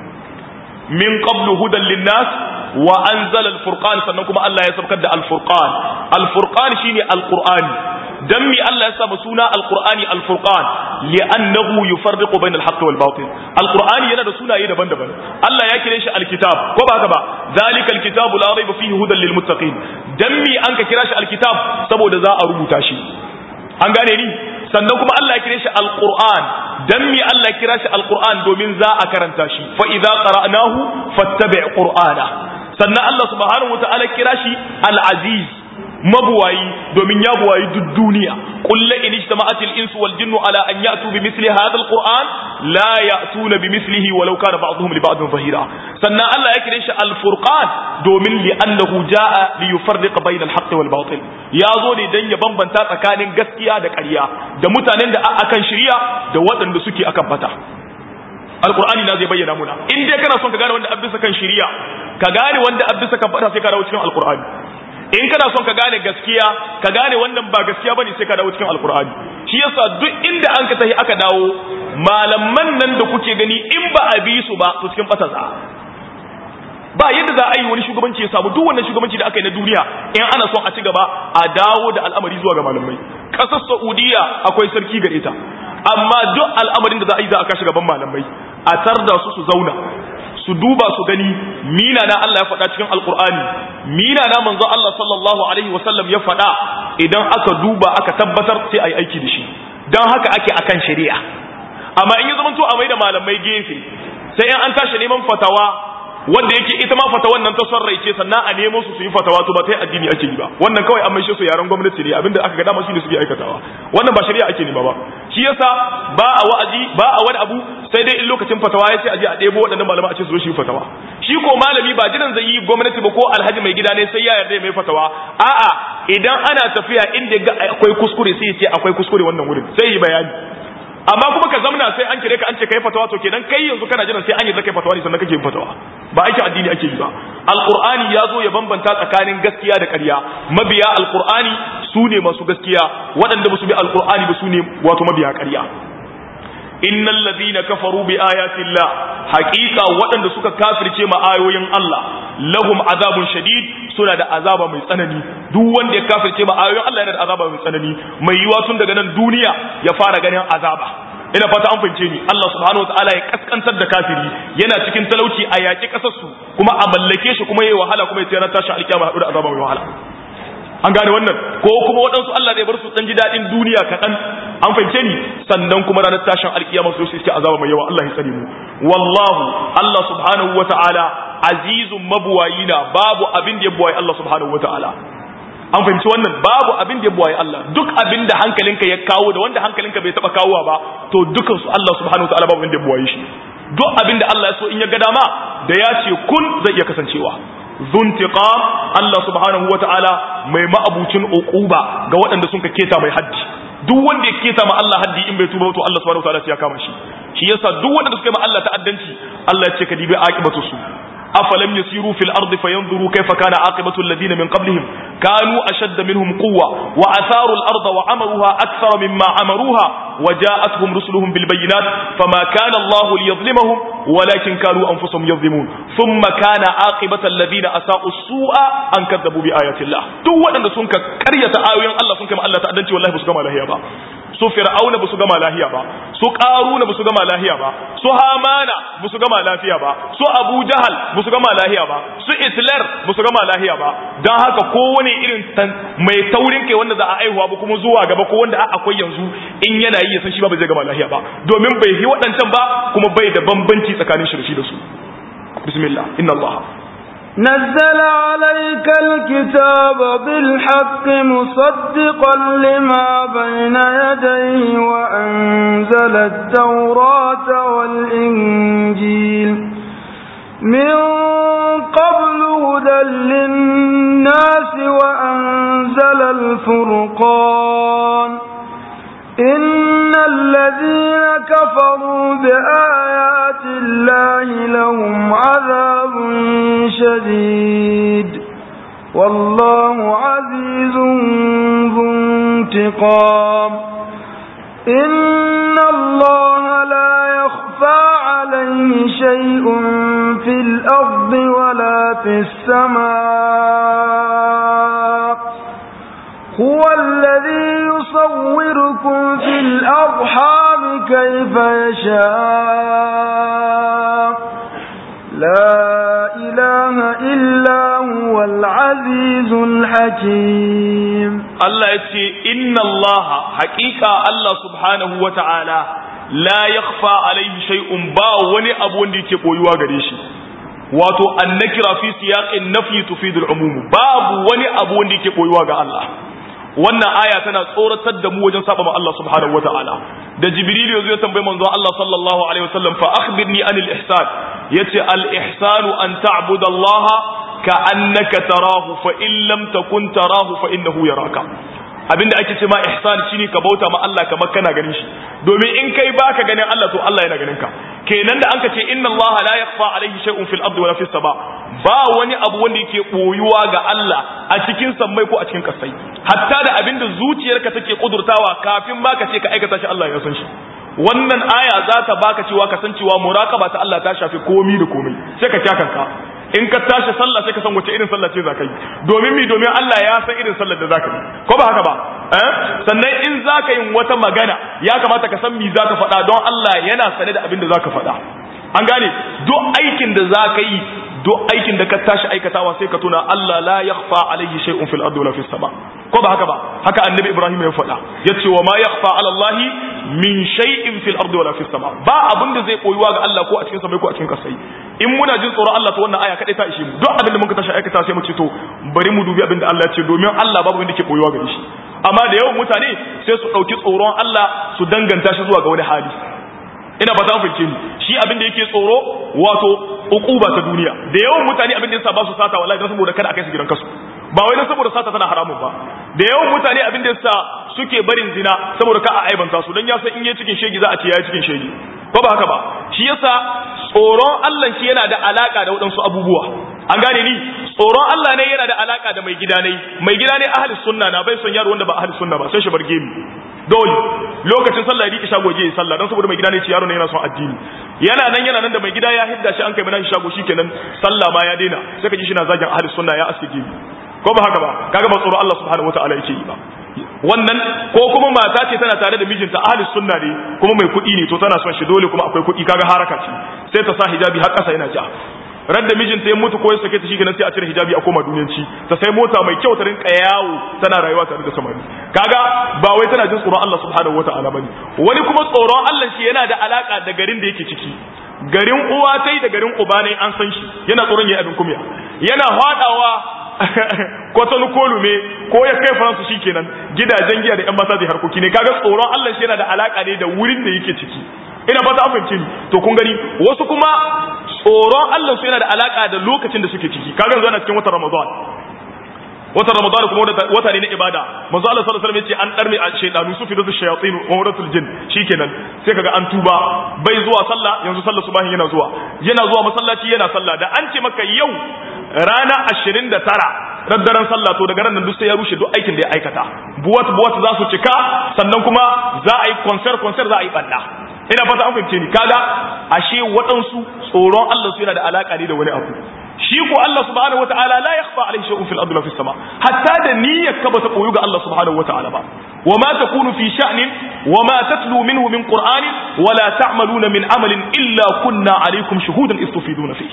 min qablu hudan linnas wa anzala al-furqan sannan kuma Allah ya sabkar da al-furqan al-furqan shine al-qur'ani dan mi Allah ya sa suna al-qur'ani al-furqan li'annahu yufarriqu bayna al-haqqi wal batil al-qur'ani yana da sunaye daban-daban Allah ya kire shi al-kitab ko ba haka ba zalika al-kitabu la rayba fihi hudan lil muttaqin dan mi an ka kira shi al-kitab saboda za a rubuta shi an gane ni sannan kuma Allah ya kire shi al-qur'an dan mi Allah ya kira shi al-qur'an domin za a karanta shi fa idza qara'nahu fattabi' qur'ana sannan Allah subhanahu wa ta'ala kira shi al-aziz mabuwayi domin ya buwayi duk duniya qul la in ijtama'at al-insu wal jinnu ala an ya'tu bi mithli hadha al-qur'an la ya'tuna bi mithlihi walau kana ba'dhum li ba'dhin zahira sannan Allah ya kire shi al-furqan domin li annahu ja'a li yufarriqa bayna al-haqqi wal batil ya zo ne dan ya bambanta tsakanin gaskiya da ƙarya da mutanen da akan shirya da waɗanda suke akan bata alqur'ani na zai bayyana muna in dai kana son ka gane wanda abisa kan shirya ka gane wanda abisa kan bata sai ka dawo cikin alqur'ani in kana son ka gane gaskiya ka gane wannan ba gaskiya bane sai ka dawo cikin alqur'ani shi yasa duk inda an ka tahi aka dawo malaman nan da kuke gani in ba a bi su ba to cikin bata za ba yadda za a yi wani shugabanci ya samu duk wannan shugabanci da aka yi na duniya in ana son a ci gaba a dawo da al'amari zuwa ga malamai ƙasar saudiya akwai sarki gare ta amma duk al'amarin da za a yi za a kashi gaban malamai a tarda su su zauna su duba su gani mina na Allah ya faɗa cikin alkur'ani mina na manzo Allah sallallahu alaihi wasallam ya faɗa idan aka duba aka tabbatar sai a yi aiki da shi don haka ake akan shari'a amma in ya zama to a mai da malamai gefe sai in an tashi neman fatawa wanda yake ita ma fatawan nan ta son raice sannan a nemo su su yi fatawa to ba ta yi addini ake yi ba wannan kawai an maishe su yaran gwamnati ne abinda aka ga dama shine suke aikatawa wannan ba shari'a ake nema ba shi yasa ba a wa'azi ba a wani abu sai dai in lokacin fatawa ya ce a je a ɗebo waɗannan malama a ce su zo shi fatawa shi ko malami ba jiran zai yi gwamnati ba ko alhaji mai gida ne sai ya yarda mai fatawa a'a idan ana tafiya inda ga akwai kuskure sai ya ce akwai kuskure wannan wurin sai yi bayani amma kuma ka zamna sai an kire ka an ce kai fatawa to kenan kai yanzu kana jiran sai an yi zakai fatawa ne sannan kake yin fatawa ba aikin addini ake yi ba alqur'ani ya zo ya bambanta tsakanin gaskiya da ƙarya mabiya alqur'ani su ne masu gaskiya waɗanda ba su bi alqur'ani ba su ne wato mabiya ƙarya innal ladina kafaru bi ayati llah haqiqa waɗanda suka kafirce ma ayoyin Allah lahum azabun shadid suna da azaba mai tsanani duk wanda ya kafirce ma ayoyin Allah yana da azaba mai tsanani mai yiwa tun daga nan duniya ya fara ganin azaba ina fata an fahimce ni Allah subhanahu wataala ya kaskantar da kafiri yana cikin talauci a yaƙi ƙasarsu kuma a mallake shi kuma yayi wahala kuma ya tsaya tashi alkiyama haɗu da azaba mai wahala an gane wannan ko kuma waɗansu Allah zai bar su ɗan ji daɗin duniya kaɗan an fahimce ni sannan kuma ranar tashin alkiyama su suke azaba mai yawa Allah ya tsare mu wallahu Allah subhanahu wataala azizun mabuwayina babu abin da ya buwaye Allah subhanahu wataala an fahimci wannan babu abin da ya buwaye Allah duk abin da hankalinka ya kawo da wanda hankalinka bai taba kawowa ba to dukan su Allah subhanahu wataala babu abin da ya buwaye shi duk abin da Allah ya so in ya ga dama da ya ce kun zai iya kasancewa zuntiqam Allah subhanahu wataala mai ma'abucin uquba ga waɗanda sun ka keta mai haddi duk wanda ya keta ma Allah haddi in bai tuba to Allah subhanahu wataala sai ya kama shi shi yasa duk waɗanda suka yi ma Allah ta'addanci Allah ya ce ka dibi aqibatu su أفلم يسيروا في الأرض فينظروا كيف كان عاقبة الذين من قبلهم كانوا أشد منهم قوة وأثاروا الأرض وعمروها أكثر مما عمروها وجاءتهم رسلهم بالبينات فما كان الله ليظلمهم ولكن كانوا أنفسهم يظلمون ثم كان عاقبة الذين أساءوا السوء أن كذبوا بآيات الله دو أن سنك كرية آيوين الله سنك ما الله تأدنتي والله بسكما لهي با su fir'auna ba su gama lahiya ba su qaruna ba su gama lahiya ba su hamana ba su gama lafiya ba su abu jahal ba su gama lahiya ba su hitler ba su gama lahiya ba dan haka kowane irin mai taurin kai wanda za a aihuwa ba kuma zuwa gaba ko wanda akwai yanzu in yana yi ya san shi ba zai gama lahiya ba domin bai yi waɗancan ba kuma bai da bambanci tsakanin shi da shi da su bismillah inna allaha نزل عليك الكتاب بالحق مصدقا لما بين يديه وأنزل التوراة والإنجيل من قبل هدى للناس وأنزل الفرقان إن الذين كفروا بآيات الله لهم عذاب شديد والله عزيز ذو انتقام إن الله لا يخفى عليه شيء في الأرض ولا في السماء هو الذي يصوركم في الأرحام كيف يشاء لا إله إلا هو العزيز الحكيم الله يتي إن الله حقيقة الله سبحانه وتعالى لا يخفى عليه شيء با وني أبو ندي تقويوا غريشي wato annakira fi siyaqin nafyi tufidul umum babu wani abu wanda yake koyuwa ga Allah wannan aya tana tsoratar da mu wajen saba ma Allah subhanahu wataala da jibril yazo ya tambayi manzo Allah sallallahu alaihi wasallam fa akhbirni anil ihsan yace al ihsanu an ta'budallaha ka annaka tarahu fa in lam takun tarahu fa innahu yaraka abinda ake ce ma ihsan shine ka bauta ma Allah kamar kana ganin shi domin in kai baka ganin Allah to Allah yana ganin ka kenan da anka ce inna Allah la yakhfa alayhi shay'un fil ardi wala fis sama ba wani abu wanda yake boyuwa ga Allah a cikin sammai ko a cikin kasai hatta da abinda zuciyarka take kudurtawa kafin baka ce ka aikata shi Allah ya san shi wannan aya za ta baka cewa kasancewa muraqaba ta Allah ta shafi komi da komai sai ka kyakanka in ka tashi sallah sai ka san wace irin sallah ce za ka yi domin mi domin Allah ya san irin sallar da za ka yi ko ba haka ba eh sannan in za ka yi wata magana ya kamata ka san mi za ka faɗa don Allah yana sane da abin da za ka faɗa an gane duk aikin da za ka yi duk aikin da ka tashi aikatawa sai ka tuna Allah la yakhfa alayhi shay'un fil ardi wala fis sama ko ba haka ba haka annabi Ibrahim ya faɗa yace wa ma yakhfa ala Allah min shay'in fil ardi wala fis sama ba abin da zai koyuwa ga Allah ko a cikin sama ko a cikin kasai in muna jin tsoron Allah to wannan aya kadai ta ishe mu duk abin da muka tashi aikata sai mu ce to bari mu dubi abin da Allah ya ce domin Allah babu wanda ke koyuwa gare shi amma da yawan mutane sai su dauki tsoron Allah su danganta shi zuwa ga wani hali ina ba ta fahimce ni shi abin da yake tsoro wato ukuba ta duniya da yawan mutane abin da yasa ba su sata wallahi don saboda kada a kai su gidan kasu ba wai don saboda sata tana haramun ba da yawan mutane abin da yasa suke barin zina saboda ka a aibanta su don ya san in yi cikin shegi za a ce ya cikin shegi ko ba haka ba shi yasa tsoron Allah shi yana da alaka da waɗansu abubuwa an gane ni tsoron Allah ne yana da alaka da mai gida ne mai gida ne ahli sunna na bai son yaro wanda ba ahli sunna ba sai shi bar gemi dole lokacin sallah ya rike shago je sallah dan saboda mai gida ne ce yaro ne yana son addini yana nan yana nan da mai gida ya hidda shi an kai mana shago shikenan sallah ma ya daina sai ka ji shi na zagin ahli sunna ya aske gemi ko ba haka ba kaga ba tsoron Allah subhanahu wataala yake yi ba wannan ko kuma mata ce tana tare da mijinta ahli sunna ne kuma mai kuɗi ne to tana son shi dole kuma akwai kuɗi kaga haraka ce sai ta sa hijabi har ƙasa yana ja radda mijinta ya mutu ko ya sake ta shikenan sai a cire hijabi a koma duniyanci ta sai mota mai kyau ta rinka yawo tana rayuwa tare da samari kaga ba wai tana jin tsoron Allah subhanahu wataala bane wani kuma tsoron Allah shi yana da alaka da garin da yake ciki garin uwa tai da garin uba ne an san shi yana tsoron yayi abin kumya yana hadawa kwatanu kolume ko ya kai faransu shi kenan gidajen giya da yan mata zai harkoki ne kaga tsoron Allah shi yana da alaka ne da wurin da yake ciki ina fata an fahimci to kun gani wasu kuma tsoron Allah su yana da alaka da lokacin da suke ciki kaga yanzu ana cikin watan Ramadan watan Ramadan kuma wata ne na ibada manzo Allah sallallahu alaihi wasallam yace an darme a shaydanu su fidatu shayatin wa wadatul jin shikenan sai kaga an tuba bai zuwa sallah yanzu sallah subahin yana zuwa yana zuwa masallaci yana sallah da an ce maka yau rana 29 raddaren sallah to daga nan duk sai ya rushe duk aikin da ya aikata buwat buwat za su cika sannan kuma za a yi concert concert za a yi banda ina fata an fahimce ni kaga ashe waɗansu tsoron Allah su yana da alaka ne da wani abu shi ko Allah subhanahu wataala la yakhfa alayhi shay'un fil ardi wa fis sama hatta da niyyar ka bata koyu ga Allah subhanahu wataala ba wama takunu fi sha'nin wama tatlu minhu min qur'anin wala ta'maluna min amalin illa kunna alaykum shuhudan istufiduna fihi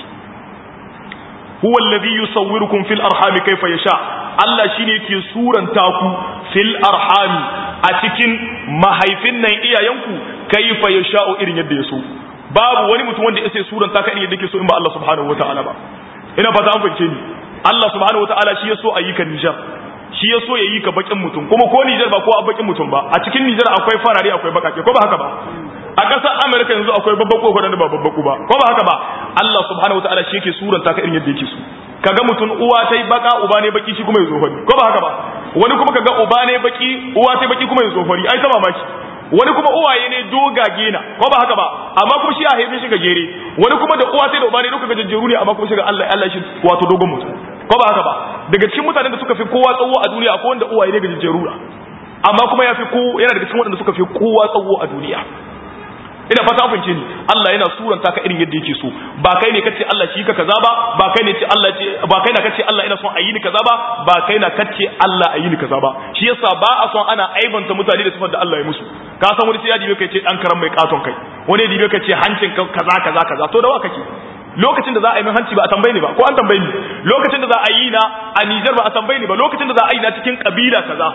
huwa alladhi yusawwirukum fil arhami kayfa yasha Allah shine yake suranta ku fil arhami a cikin mahaifin nan iyayenku kayfa yasha'u irin yadda yaso babu wani mutum wanda yake suranta ka irin yadda yake so in ba Allah subhanahu wataala ba ina fata an fahimce ni Allah subhanahu wataala shi yaso ayyuka Nijar shi yaso yayi ka bakin mutum kuma ko Nijar ba ko a bakin mutum ba a cikin Nijar akwai farare akwai bakake ko ba haka ba a ƙasar Amerika yanzu akwai babbaku ko da ba babbaku ba ko ba haka ba Allah subhanahu wataala shi yake suranta ka irin yadda yake so kaga mutum uwa tai baka uba ne baki shi kuma ya zofari ko ba haka ba wani kuma kaga uba ne baki uwa tai baki kuma ya zofari ai ta mamaki wani kuma uwaye ne dogage na ko ba haka ba amma kuma shi a haife shi gajere wani kuma da uwa tai da uba ne duka gajejjeru ne amma kuma shi ga Allah Allah shi wato dogon mutum ko ba haka ba daga cikin mutanen da suka fi kowa tsawo a duniya akwai wanda uwaye ne gajejjeru amma kuma ya fi ko yana daga cikin waɗanda suka fi kowa tsawo a duniya ina fata an fahimce ni Allah yana suranta ka irin yadda yake so ba kai ne kace Allah shi ka kaza ba ba kai ne ce Allah ce ba kai na kace Allah ina son ayi ni kaza ba ba kai na kace Allah ayi ni kaza ba shi yasa ba a son ana aibanta mutane da sifar da Allah ya musu ka san wani sai ya dibe kai ce dan karam mai katon kai wani ya dibe kai ce hancin ka kaza kaza kaza to da wa kake lokacin da za a yi min hanci ba a tambaye ni ba ko an tambaye ni lokacin da za a yi na a Niger ba a tambaye ni ba lokacin da za a yi na cikin kabila kaza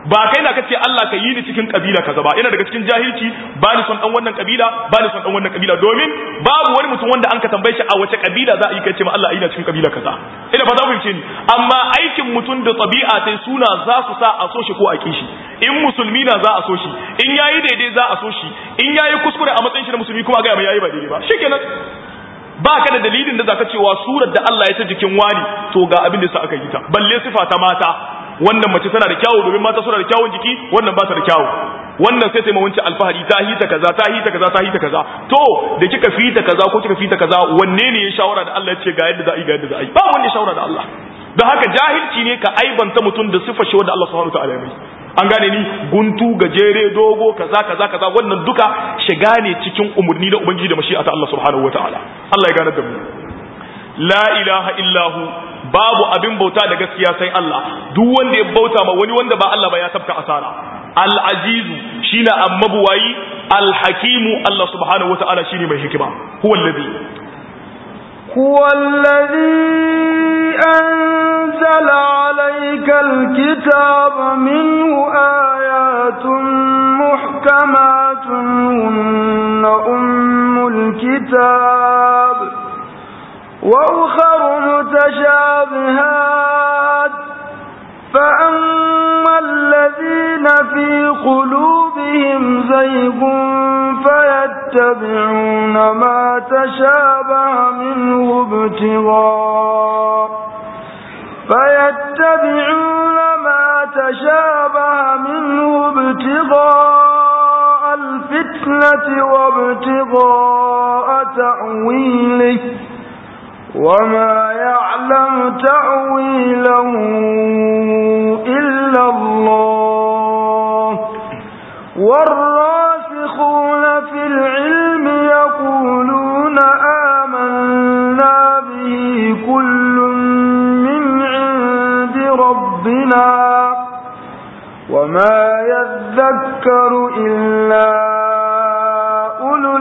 ba kai na kace Allah ka yi ni cikin kabila kaza ba yana daga cikin jahilci ba ni son dan wannan kabila ba ni son dan wannan kabila domin babu wani mutum wanda an ka tambaye shi a wace kabila za a yi kai ce ma Allah a yi na cikin kabila kaza ina fata mun ce ni amma aikin mutum da tabi'a sai suna za su sa a so shi ko a kishi in musulmi na za a so shi in yayi daidai za a so shi in yayi kuskure a matsayin shi na musulmi kuma ga mai yayi ba daidai ba shikenan ba ka da dalilin da zaka cewa surar da Allah ya ta jikin wani to ga abin da sa aka yi ta balle sifa ta mata wannan mace tana da kyawu domin mata suna da kyawun jiki wannan ba ta da kyawu wannan sai ta mawanci alfahari ta hita kaza ta hita kaza ta hita kaza to da kika fita kaza ko kika fita kaza wanne ne ya shawara da Allah ya ce ga yadda za a yi ga yadda za a yi ba wanda ya shawara da Allah don haka jahilci ne ka aibanta mutum da sifa shi wanda Allah subhanahu wa ta'ala ya mai an gane ni guntu gajere dogo kaza kaza kaza wannan duka shiga ne cikin umurni da ubangiji da mashi'ata Allah subhanahu wataala Allah ya gane da mu la ilaha illahu babu abin bauta da gaskiya sai Allah duk wanda ya bauta ma wani wanda ba Allah ba ya tafka asara al-azizu shine ammabuwayi al-hakimu Allah subhanahu wataala shine mai hikima huwa alladhi هو الذي أنزل عليك الكتاب منه آيات محكمات هن أم الكتاب وأخر متشابهات فأما الذين في قلوبهم زيغ فيتبعون ما تشابه منه ابتغاء فيتبعون ما تشابه منه ابتغاء الفتنة وابتغاء تأويله وما يعلم تأويله إلا الله والراسخون في العلم يقولون آمنا به كل من عند ربنا وما يذكر إلا أولو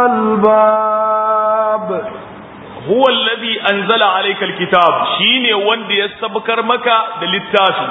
الألباب huwa alladhi anzala alayka alkitab shine wanda ya sabkar maka da littafi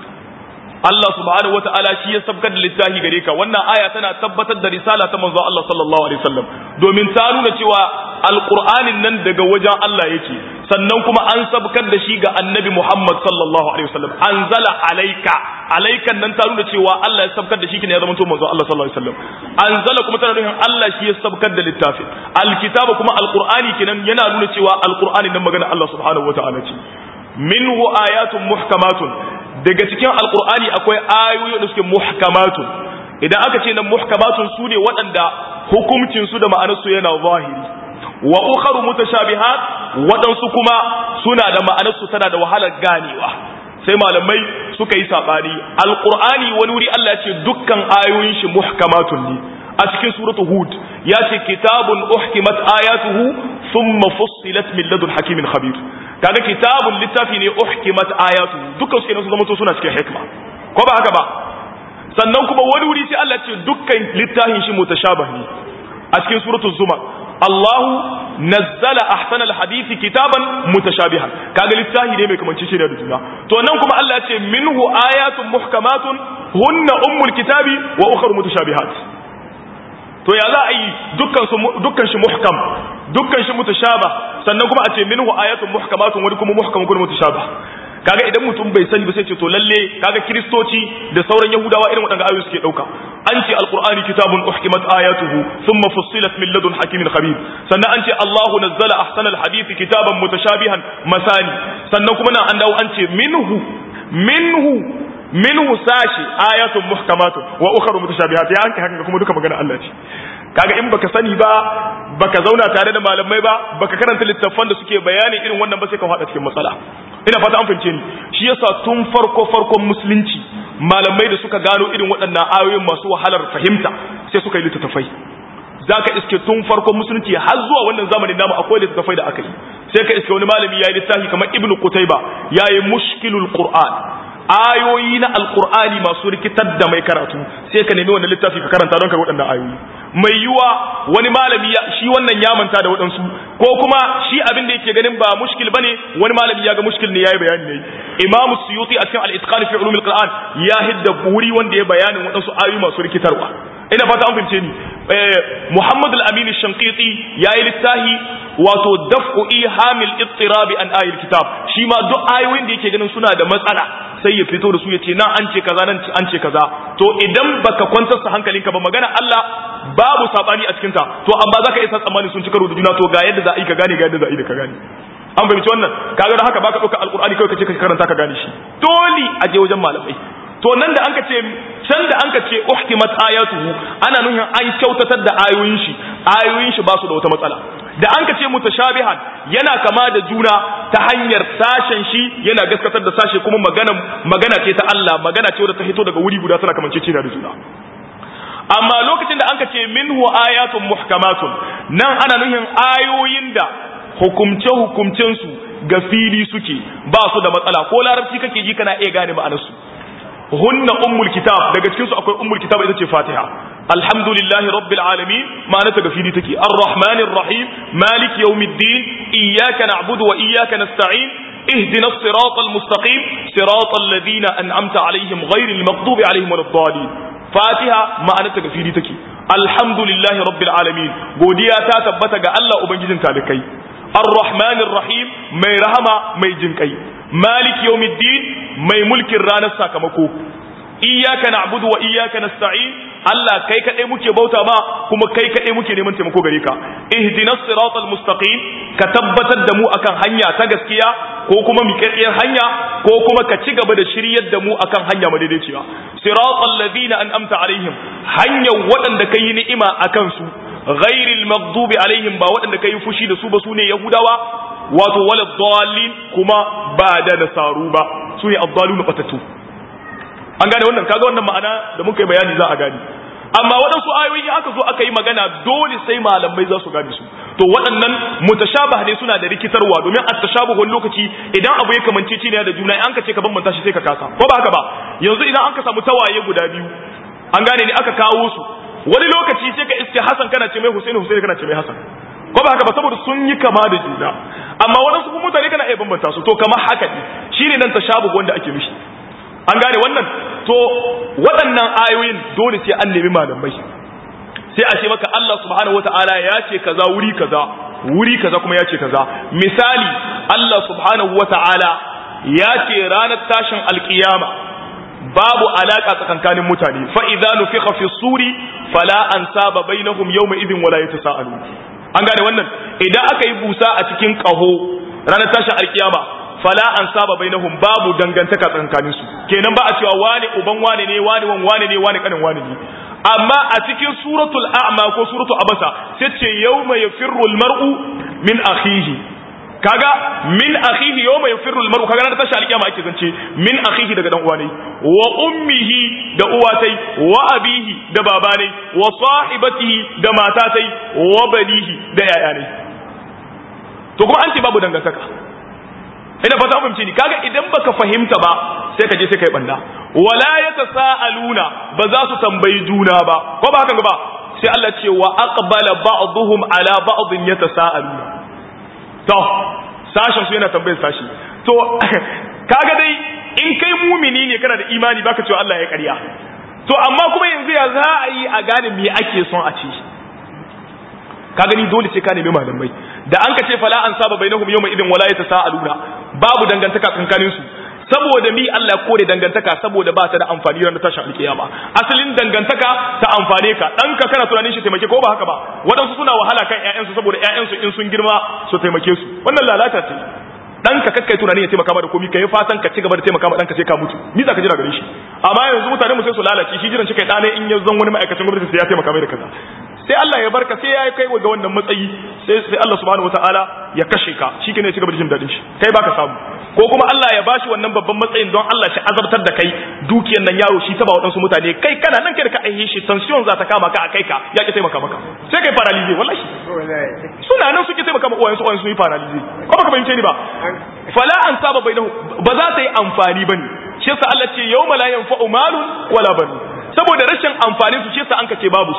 Allah subhanahu wataala shi ya sabkar da littafi gare ka wannan aya tana tabbatar da risala ta manzo Allah sallallahu alaihi wasallam domin ta nuna cewa alqur'anin nan daga wajen Allah yake sannan kuma an sabkar da shi ga annabi Muhammad sallallahu alaihi wasallam anzala alayka alaikan nan ta nuna cewa Allah ya sabkar da shi kine ya zama to manzo Allah sallallahu alaihi wasallam anzala kuma tana nufin Allah shi ya sabkar da littafin alkitaba kuma alqur'ani kenan yana nuna cewa alqur'ani nan magana Allah subhanahu wataala ce minhu ayatun muhkamatun daga cikin alqur'ani akwai ayoyi da suke muhkamatun idan aka ce nan muhkamatun su ne waɗanda hukuncin su da ma'anar su yana zahiri wa ukharu mutashabihat waɗansu kuma suna da ma'anar su tana da wahalar ganewa sai malamai suka yi sabani alqur'ani wani wuri Allah ya ce dukkan ayoyin shi muhkamatun ne a cikin suratu hud ya ce kitabun uhkimat ayatuhu thumma fussilat min ladun hakimin khabir kaga kitabun littafi ne uhkimat ayatuhu dukkan su kenan su zama to suna cikin hikma ko ba haka ba sannan kuma wani wuri sai Allah ya ce dukkan littafin shi mutashabih ne a cikin suratu zumar Allahu nazzala ahsanal hadisi kitaban mutashabihan kaga littafi ne mai kamanci shi da juna to nan kuma Allah ya ce minhu ayatun muhkamatun hunna ummul kitabi wa ukhra mutashabihat to ya za a yi dukkan su dukkan shi muhkam dukkan shi mutashabah sannan kuma a ce minhu ayatun muhkamatun wani kuma muhkam kuma mutashabah kaga idan mutum bai sani ba sai ce to lalle kaga kristoci da sauran yahudawa irin waɗanda ayoyi suke ɗauka an ce alqur'ani kitabun uhkimat ayatuhu thumma fussilat min ladun hakimin khabir sannan an ce allahu nazzala ahsana alhadith kitaban mutashabihan masani sannan kuma nan an dawo an ce minhu minhu minhu sashi ayatun muhkamatun wa ukhra mutashabihat ya anka haka kuma duka magana Allah ce kaga in baka sani ba baka zauna tare da malamai ba baka karanta littattafan da suke bayani irin wannan ba sai ka fada cikin matsala ina fata an fahimce ni shi yasa tun farko farkon musulunci malamai da suka gano irin waɗannan ayoyin masu wahalar fahimta sai suka yi littattafai zaka iske tun farkon musulunci har zuwa wannan zamanin namu akwai littattafai da aka yi sai ka iske wani malami yayi littafi kamar ibnu qutayba yayi mushkilul qur'an ayoyi na alqur'ani masu rikitar da mai karatu sai ka nemi wannan littafi ka karanta don ka waɗannan ayoyi mai yiwa wani malami ya shi wannan ya manta da waɗansu ko kuma shi abin da yake ganin ba mushkil bane wani malami ya ga mushkil ne yayi bayani ne imam suyuti a cikin al-itqan fi ulum al-qur'an ya hidda wuri wanda ya bayanin waɗansu ayoyi masu rikitarwa ina fata an fahimce ni Muhammad al-Amin al-Shanqiti yayi littahi wato daf'u ihamil ittirab an ayil kitab shi ma duk ayoyin da yake ganin suna da matsala sai ya fito da su yace nan an ce kaza nan an ce kaza to idan baka kwantar sa hankalinka ba magana Allah babu sabani a cikin ta to amma zaka isa tsammani sun ci karo da juna to ga yadda za a yi ka gane ga yadda za a yi da ka gane an fahimci wannan kaga da haka baka dauka alqur'ani kai kace ka karanta ka gane shi dole a je wajen malamai to nan da anka ce can da anka ce uhkimat ayatuhu ana nuhin an kyautatar da ayoyin shi ayoyin shi ba su da wata matsala da anka ce mutashabihan yana kama da juna ta hanyar sashen shi yana gaskatar da sashe kuma magana magana ce ta Allah magana ce wadda ta hito daga wuri guda tana kamance ce da juna amma lokacin da anka ce minhu ayatun muhkamatun nan ana nuhin ayoyin da hukumce hukumcensu ga fili suke ba su da matsala ko larabci kake ji kana iya gane ma'anarsu hunna ummul kitab daga cikin su akwai ummul kitab ita ce fatiha alhamdulillahi rabbil alamin ma'ana ta gafiri take arrahmanir rahim malik yawmiddin iyyaka na'budu wa iyyaka nasta'in اهدنا الصراط المستقيم صراط الذين أنعمت عليهم غير المغضوب عليهم ولا الضالين فاتحة ما أنا تكفيري تكي الحمد لله رب العالمين godiya ta tabbata ga Allah ubangijin talikai الرحمن الرحيم mai rahama mai jinkai malik yawmiddin mai mulkin ranar sakamako iyyaka na'budu wa iyyaka nasta'in Allah kai kadai muke bauta ba kuma kai kadai muke neman taimako gare ka ihdinas siratal mustaqim ka tabbatar da mu akan hanya ta gaskiya ko kuma miƙaƙƙiyar hanya ko kuma ka ci gaba da shiryar da mu akan hanya madaidaiciya siratal ladina an'amta alaihim hanyar waɗanda kai ni'ima akan su ghairil maghdubi alaihim ba waɗanda kai fushi da su ba sune yahudawa wato wala dallin kuma ba da nasaru ba sune ad-dallun batatu an gane wannan kaga wannan ma'ana da muka yi bayani za a gane amma waɗansu ayoyi aka zo aka yi magana dole sai malamai za su gane su to waɗannan mutashabah ne suna da rikitarwa domin at-tashabuh wani lokaci idan abu ya kamance ne da juna an ka ce ka bambanta shi sai ka kasa ko ba haka ba yanzu idan an ka samu tawaye guda biyu an gane ne aka kawo su wani lokaci sai ka iske Hassan kana ce mai Husaini Husaini kana ce mai Hassan ko ba haka ba saboda sun yi kama da juna amma waɗansu kuma mutane kana iya bambanta su to kamar haka ne shine nan tashabuh wanda ake mishi an gane wannan to waɗannan ayoyin dole sai an nemi malamai sai a ce maka Allah subhanahu wataala ya ce kaza wuri kaza wuri kaza kuma ya ce kaza misali Allah subhanahu wataala ya ce ranar tashin alkiyama babu alaka tsakankanin mutane fa idza nufikha fi suri fala ansaba bainahum yawma idhin wala yatasaalu an gane wannan idan aka yi busa a cikin kaho ranar tashin alkiyama fala an saba bainahum babu dangantaka tsakanin su kenan ba a cewa wani uban wani ne wani wan wani ne wani kanin wani ne amma a cikin suratul a'ma ko suratul abasa sai ce yawma yafirru almar'u min akhihi kaga min akhihi yawma yafirru almar'u kaga na tashi alkiyama ake zance min akhihi daga dan uwa ne wa ummihi da uwatai wa abihi da babanai wa sahibatihi da matatai wa banihi da yayanai to kuma an ce babu dangantaka ina fata fahimci ni kaga idan baka fahimta ba sai ka je sai kai banda wala yatasaaluna ba za su tambayi juna ba ko ba haka ba sai Allah ce wa aqbala ba'dhum ala ba'dhin yatasaaluna to sashen su yana tambayar sashi to kaga dai in kai mumini ne kana da imani baka cewa Allah ya ƙarya to amma kuma yanzu ya za a yi a gane me ake son a ce ka gani dole sai ka nemi malamai da an ka ce fala an saba bainahum yawma idin wala yatasaaluna babu dangantaka tsakanin su saboda mi Allah kore dangantaka saboda ba ta da amfani ran tashin alkiyama asalin dangantaka ta amfane ka dan ka kana tunanin shi taimake ko ba haka ba wadansu suna wahala kan ƴaƴansu saboda ƴaƴansu in sun girma su taimake su wannan lalata ce dan ka kakkai tunanin ya taimaka ma da komai kai fatan ka ci gaba da taimaka ma dan ka sai ka mutu ni za ka jira gare shi amma yanzu mutane mu sai su lalace shi jiran shi kai dane in ya zan wani ma'aikacin gwamnati sai ya taimaka mai da kaza sai Allah ya barka sai ya kai ga wannan matsayi sai sai Allah subhanahu wataala ya kashe ka shi ne ya ci gaba da jin dadin shi kai baka samu ko kuma Allah ya bashi wannan babban matsayin don Allah shi azabtar da kai dukiyar nan yaro shi ta ba waɗansu mutane kai kana nan kai da ka aihe shi tension za ta kama ka a kai ka ya ki taimaka maka sai kai paralyze wallahi suna nan suke taimaka ma uwayensu uwayensu yi paralyze ko baka fahimce ni ba fala an saba bainahu ba za ta yi amfani bane shi yasa Allah ce yawma la yanfa'u malun wala banun saboda rashin amfanin su shi yasa an ka ce babu su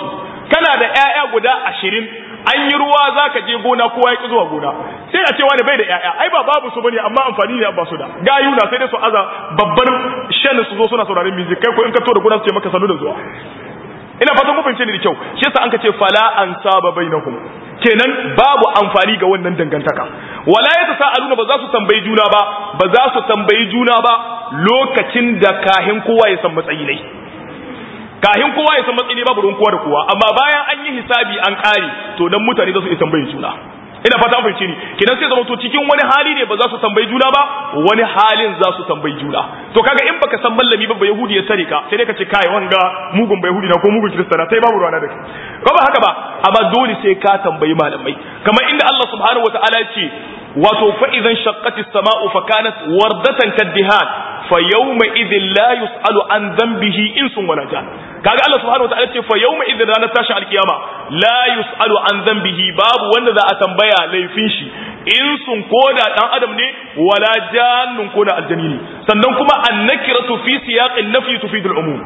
kana da ƴaƴa guda ashirin an yi ruwa za ka je gona kowa ya ki zuwa gona sai a cewa ne bai da ƴaƴa ai ba babu su bane amma amfani ne ba su da gayu na sai dai su aza babbar shan su zo suna sauraron music kai ko in ka to da gona su ce maka sanu da zuwa ina fatan ku fahimce ni da kyau shi yasa an ka ce fala an saba bainahum kenan babu amfani ga wannan dangantaka wala yatasaaluna ba za su tambayi juna ba ba za su tambayi juna ba lokacin da kahin kowa ya san matsayi ne kahin kowa ya san matsayi ne babu ruwan kowa da kowa amma bayan an yi hisabi an kare to dan mutane za su iya tambayin juna ina fata an fahimce ni kidan sai zama to cikin wani hali ne ba za su tambayi juna ba wani halin za su tambayi juna to kaga in baka san mallami ba yahudi ya tare ka sai dai ka ce kai wanga mugun ba yahudi na ko mugun kirista na sai babu ruwana da kai ko ba haka ba amma dole sai ka tambayi malamai kamar inda Allah subhanahu wataala ya ce wato fa idan shaqqati as-sama'u fa kanat wardatan kaddihan fa yawma idhin la yus'alu an dhanbihi insun wala jan kaga Allah subhanahu wataala ce fa yawma idhin ranar tashi alkiyama la yus'alu an dhanbihi babu wanda za a tambaya laifin shi insun koda dan adam ne wala jannun koda aljani ne sannan kuma annakiratu fi siyaqin nafi tufidul umum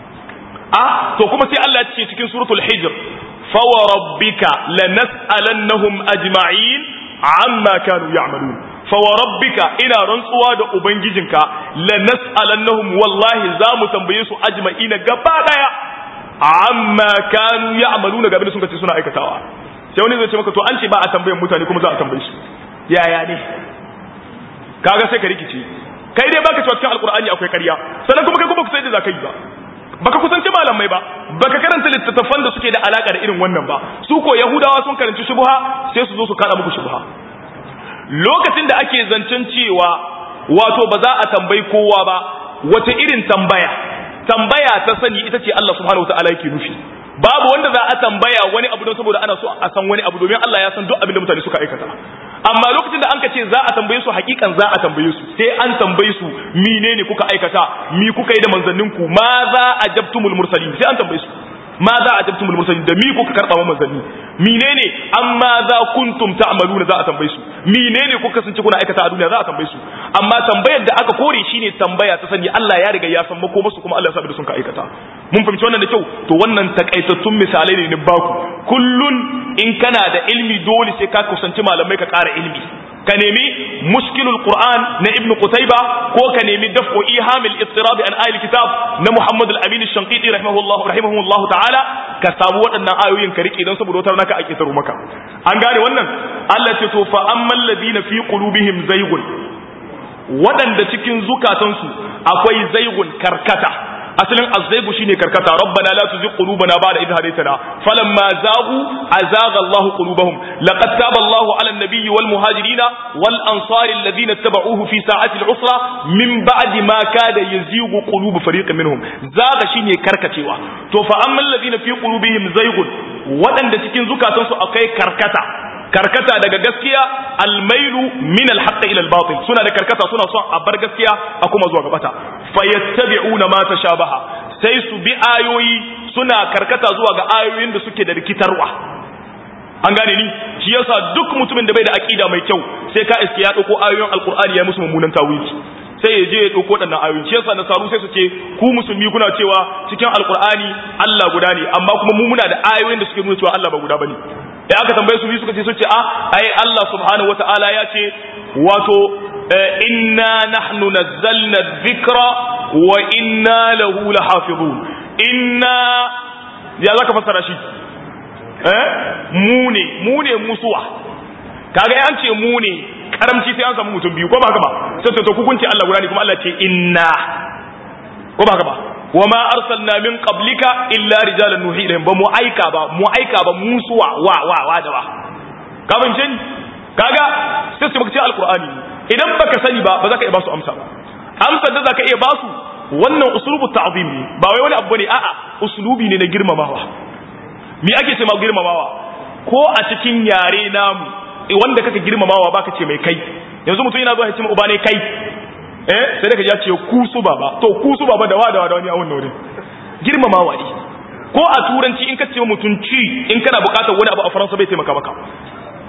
ah to kuma sai Allah ya ce cikin suratul hijr fa wa rabbika lanas'alannahum ajma'in amma kanu ya'malun fa wa rabbika ina rantsuwa da ubangijinka lanas'alannahum wallahi za mu tambaye su ajma'ina gaba daya amma kanu ya'maluna gabe da sun kace suna aikatawa sai wani zai ce maka to an ce ba a tambayan mutane kuma za a tambaye su yaya ne kaga sai ka rikice kai dai baka cewa cikin alqur'ani akwai ƙarya sannan kuma kai kuma ku sai da zakai ba baka kusanci malamai ba baka karanta littattafan da suke da alaka da irin wannan ba su ko yahudawa sun karanci shubha sai su zo su kada muku shubha lokacin da ake zancen cewa wato ba za a tambayi kowa ba wata irin tambaya tambaya ta sani ita ce Allah subhanahu wataala yake nufi babu wanda za a tambaya wani abu don saboda ana so a san wani abu domin Allah ya san duk abin da mutane suka aikata amma lokacin da an ka ce za a tambaye su hakikan za a tambaye su sai an tambaye su menene kuka aikata mi kuka yi da manzanninku ma za a jabtumul mursalin sai an tambaye su ma za a jabtumul mursalin da mi kuka karba wa manzanni menene amma za kuntum ta'maluna za a tambaye su menene kuka kasance kuna aikata a duniya za a tambaye su amma tambayar da aka kore shine tambaya ta sani Allah ya riga ya san mako musu kuma Allah ya sabi da sun ka aikata mun fahimci wannan da kyau to wannan takaitattun misalai ne ni baku kullun in kana da ilmi dole sai ka kusanci malamai ka ƙara ilmi ka nemi mushkilul qur'an na ibn qutayba ko ka nemi daf'u ihamil ittirab an ayil kitab na muhammad al-amin ash-shanqiti rahimahullah rahimahullah ta'ala ka samu waɗannan ayoyin ka rike don saboda wata naka ake taro maka an gane wannan Allah ce to fa ammal ladina fi qulubihim zaygun waɗanda cikin zukatansu akwai zaygun karkata asalin azzaigu shine karkata rabbana la tuzigh qulubana ba'da idh hadaytana falamma zaghu azagha Allahu qulubahum laqad taba Allahu 'ala an-nabiyyi wal muhajirin wal ansari alladhina ittaba'uhu fi sa'ati al-usra min ba'di ma kada yazighu qulubu fariqin minhum zaga shine karkacewa to fa amma alladhina fi qulubihim zaygun wadanda cikin zukatansu akwai karkata karkata daga gaskiya almailu min alhaqq ila albatil suna da karkata suna son a bar gaskiya a kuma zuwa gabata fayattabi'una ma tashabaha sai su bi ayoyi suna karkata zuwa ga ayoyin da suke da rikitarwa an gane ni shi yasa duk mutumin da bai da aqida mai kyau sai ka iske ya dauko ayoyin alqur'ani ya musu mummunan tawili sai ya je ya dauko wadannan ayoyi shi yasa nasaru sai su ce ku musulmi kuna cewa cikin alqur'ani Allah guda ne amma kuma mu muna da ayoyin da suke nuna cewa Allah ba guda bane da aka tambaye su suka ce su ce a ai Allah subhanahu wataala ya ce wato inna nahnu nazzalna dhikra wa inna lahu lahafizun inna ya zaka fassara shi eh mu ne mu ne musuwa kaga an ce mu ne karamci sai an samu mutum biyu ko ba haka ba sai to hukunci Allah guda ne kuma Allah ce inna ko ba haka ba wama arsalna min qablika illa rijalan nuhi ilayhim ba mu aika ba mu aika ba musuwa wa wa wa da ba ka ban jin kaga sai su maka alqur'ani idan baka sani ba ba za ka iya ba su amsa ba amsar da za ka iya ba su wannan uslubu ta'zim ne ba wai wani abu ne a'a uslubi ne na girmamawa me ake ce ma girmamawa ko a cikin yare namu wanda kaka girmamawa baka ce mai kai yanzu mutum yana zuwa ya ce ma uba ne kai eh sai da ka ya ce ku su baba to ku su baba da wada wada wani a wannan wurin girmamawa ne ko a turanci in ka ce mutum ci in kana bukatar wani abu a faransa bai taimaka maka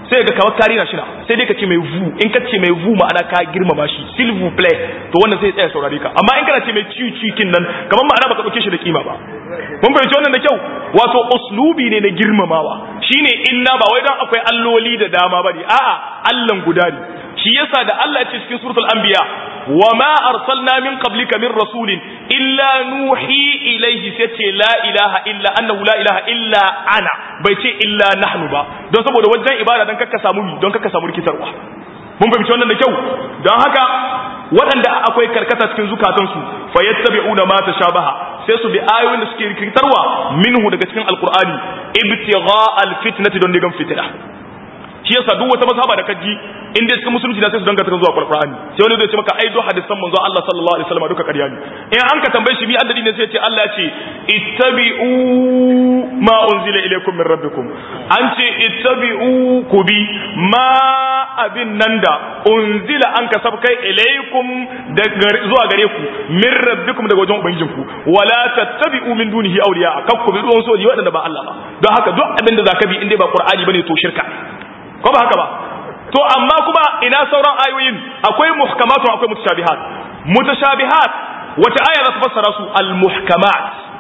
sai ga kawar kari na shi na sai dai ka ce mai vu in ka ce mai vu ma'ana ka girmama shi silver play to wannan sai tsaya saurare ka amma in kana ce mai ciu cikin nan kamar ma'ana baka dauke shi da kima ba mun fahimci wannan da kyau wato uslubi ne na girmamawa shine illa ba wai dan akwai alloli da dama bane a'a allan guda ne shi yasa da Allah ya ce cikin suratul anbiya wa ma arsalna min qablika min rasulin illa nuhi ilayhi sai ce la ilaha illa annahu la ilaha illa ana bai ce illa nahnu ba don saboda wajen ibada dan kakka samu don kakka samu rikitarwa mun fahimci wannan da kyau don haka waɗanda akwai karkata cikin zukatansu fa yattabi'una ma tashabaha sai su bi ayoyin da suke rikitarwa minhu daga cikin alqur'ani ibtigha alfitnati don digan fitna shi yasa duk wata mazhaba da kaji in dai cikin musulunci na sai su danganta zuwa Qur'ani sai wani zai ce maka ai duk hadisan manzo Allah sallallahu alaihi wasallam duka ƙarya ne in an ka tambaye shi mi addini ne sai ya ce Allah ya ce ittabi'u ma unzila ilaykum min rabbikum an ce ittabi'u ku bi ma abin nan da unzila an ka sabkai ilaykum zuwa gare ku min rabbikum daga wajen ubangijinku wala tattabi'u min dunihi awliya kakku bi duwan soji waɗanda ba Allah ba don haka duk abin da zaka bi in dai ba Qur'ani bane to shirka ko ba haka ba to amma kuma ina sauran ayoyin akwai muhkamatu akwai mutashabihat mutashabihat wata aya za ta fassara su al muhkamat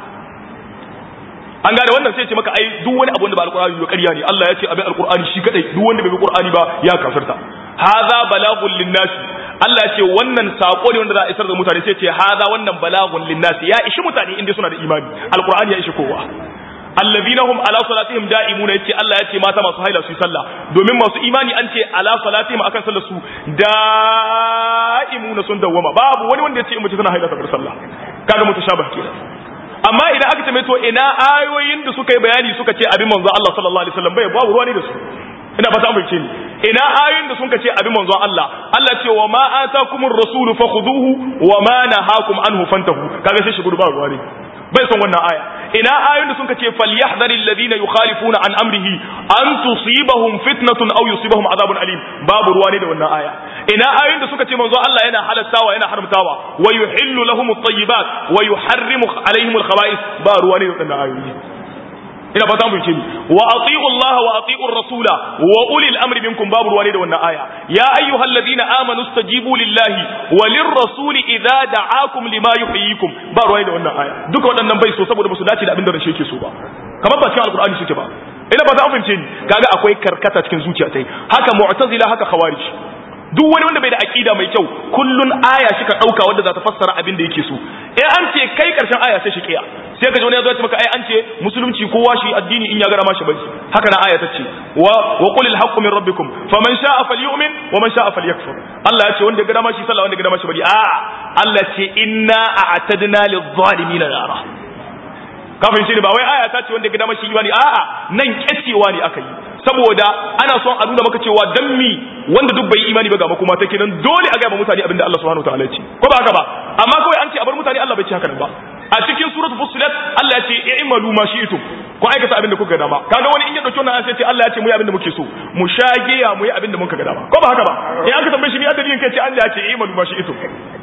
an gane wannan sai ya ce maka ai duk wani abu da ba alqur'ani ba ƙarya ne Allah ya ce abin alqur'ani shi kadai duk wanda bai bi qur'ani ba ya kafirta hadha balagun linnas Allah ya ce wannan sako ne wanda za a isar da mutane sai ya ce hadha wannan balagun linnas ya ishi mutane inda suna da imani alqur'ani ya ishi kowa allazina hum ala salatihim da'imuna yace Allah yace mata masu haila su yi sallah domin masu imani an ce ala salatihim akan sallar su da'imuna sun dawwama babu wani wanda yace in mace tana haila ta bar sallah kaga mutashabih kenan amma idan aka tambaye to ina ayoyin da suka yi bayani suka ce abin manzo Allah sallallahu alaihi wasallam bai babu ruwa ne da su ina fata amince ni ina ayoyin da suka ce abin manzo Allah Allah ce wa ma atakumur rasulu fakhuduhu wa ma nahakum anhu fantahu kaga sai shi gudu ba ruwa ne bai son wannan aya ina ayoyin da suka ce falyahdharil ladina yukhalifuna an amrihi an tusibahum fitnatun aw yusibahum adhabun alim babu ruwa ne da wannan aya ina ayoyin da suka ce manzo Allah yana halattawa yana haramtawa wa yuhillu lahum at-tayyibat wa yuharrimu alaihim al-khaba'ith ba ruwa ne da wannan ayoyi ina fata mun ce wa ati'u Allah wa ati'u rasula wa ulil amri minkum babu ruwa ne da wannan aya ya ayyuhal ladina amanu stajibu lillahi wa lirrasuli idza da'akum lima yuhyikum ba ruwa ne da wannan aya duka waɗannan bai so saboda ba su dace da abin da rashe yake so ba kamar ba cikin alqur'ani suke ba ina ba ta amince ni kaga akwai karkata cikin zuciya tai haka mu'tazila haka khawarij duk wani wanda bai da aqida mai kyau kullun aya shi ka dauka wanda za ta fassara abin da yake so eh an ce kai karshen aya sai shi kiya sai ka ji wani ya zo ya maka ai an ce musulunci kowa shi addini in ya gara ma shi bai haka na aya ta ce wa wa qul al haqqu min rabbikum faman sha'a falyu'min wa man sha'a falyakfur Allah ya ce wanda ya gara ma shi sallah wanda ya gara ma shi bari a Allah ce inna a'tadna lil zalimin nara kafin shi ne ba wai aya ta ce wanda ya gara ma shi imani a'a nan kecewa ne aka yi saboda ana son a nuna maka cewa dan mi wanda duk bai imani ba ga makoma ta kenan dole a ga ba mutane abinda Allah subhanahu wataala ya ce ko ba haka ba amma kawai an ce a bar mutane Allah bai ce haka ba a cikin suratul fussilat Allah ya ce i'malu ma shi'tum ko aikata abinda kuka ga dama kaga wani in ya dauki wannan sai ce Allah ya ce mu yi abinda muke so mu shage ya mu yi abinda muka ga dama ko ba haka ba in aka tambaye shi mi adalin kai ce Allah ya ce i'malu ma shi'tum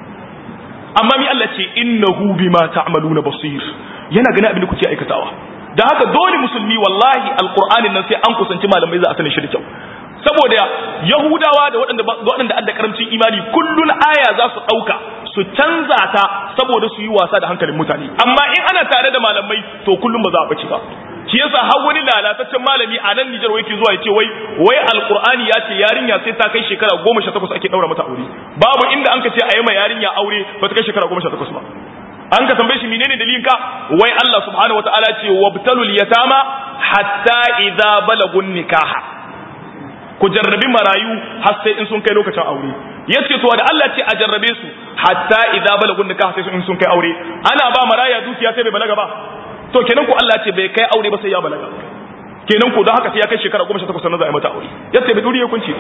amma mi Allah ce innahu bima ta'maluna basir yana gani abinda kuke aikatawa da haka dole musulmi wallahi alqur'anin nan sai an kusanci malamai za a sani shi da kyau saboda yahudawa da waɗanda waɗanda adda karamcin imani kullun aya za su ɗauka su canza ta saboda su yi wasa da hankalin mutane amma in ana tare da malamai to kullum ba za a bace ba shi yasa har wani lalataccen malami a nan Nijar yake zuwa ya ce wai wai alqur'ani ya ce yarinya sai ta kai shekara 18 ake daura mata aure babu inda an ka ce a yi ma yarinya aure ba ta kai shekara 18 ba an ka tambaye shi menene dalilin ka wai Allah subhanahu wataala ce wabtalul yatama hatta idza balagun nikaha ku jarrabi marayu har sai in sun kai lokacin aure yace to da Allah ce a jarrabe su hatta idza balagun nikaha sai in sun kai aure ana ba maraya dukiya sai bai balaga ba to kenan ku Allah ce bai kai aure ba sai ya balaga kenan ku don haka sai ya kai shekara 18 sannan za a yi mata aure yace bai duri ya kunci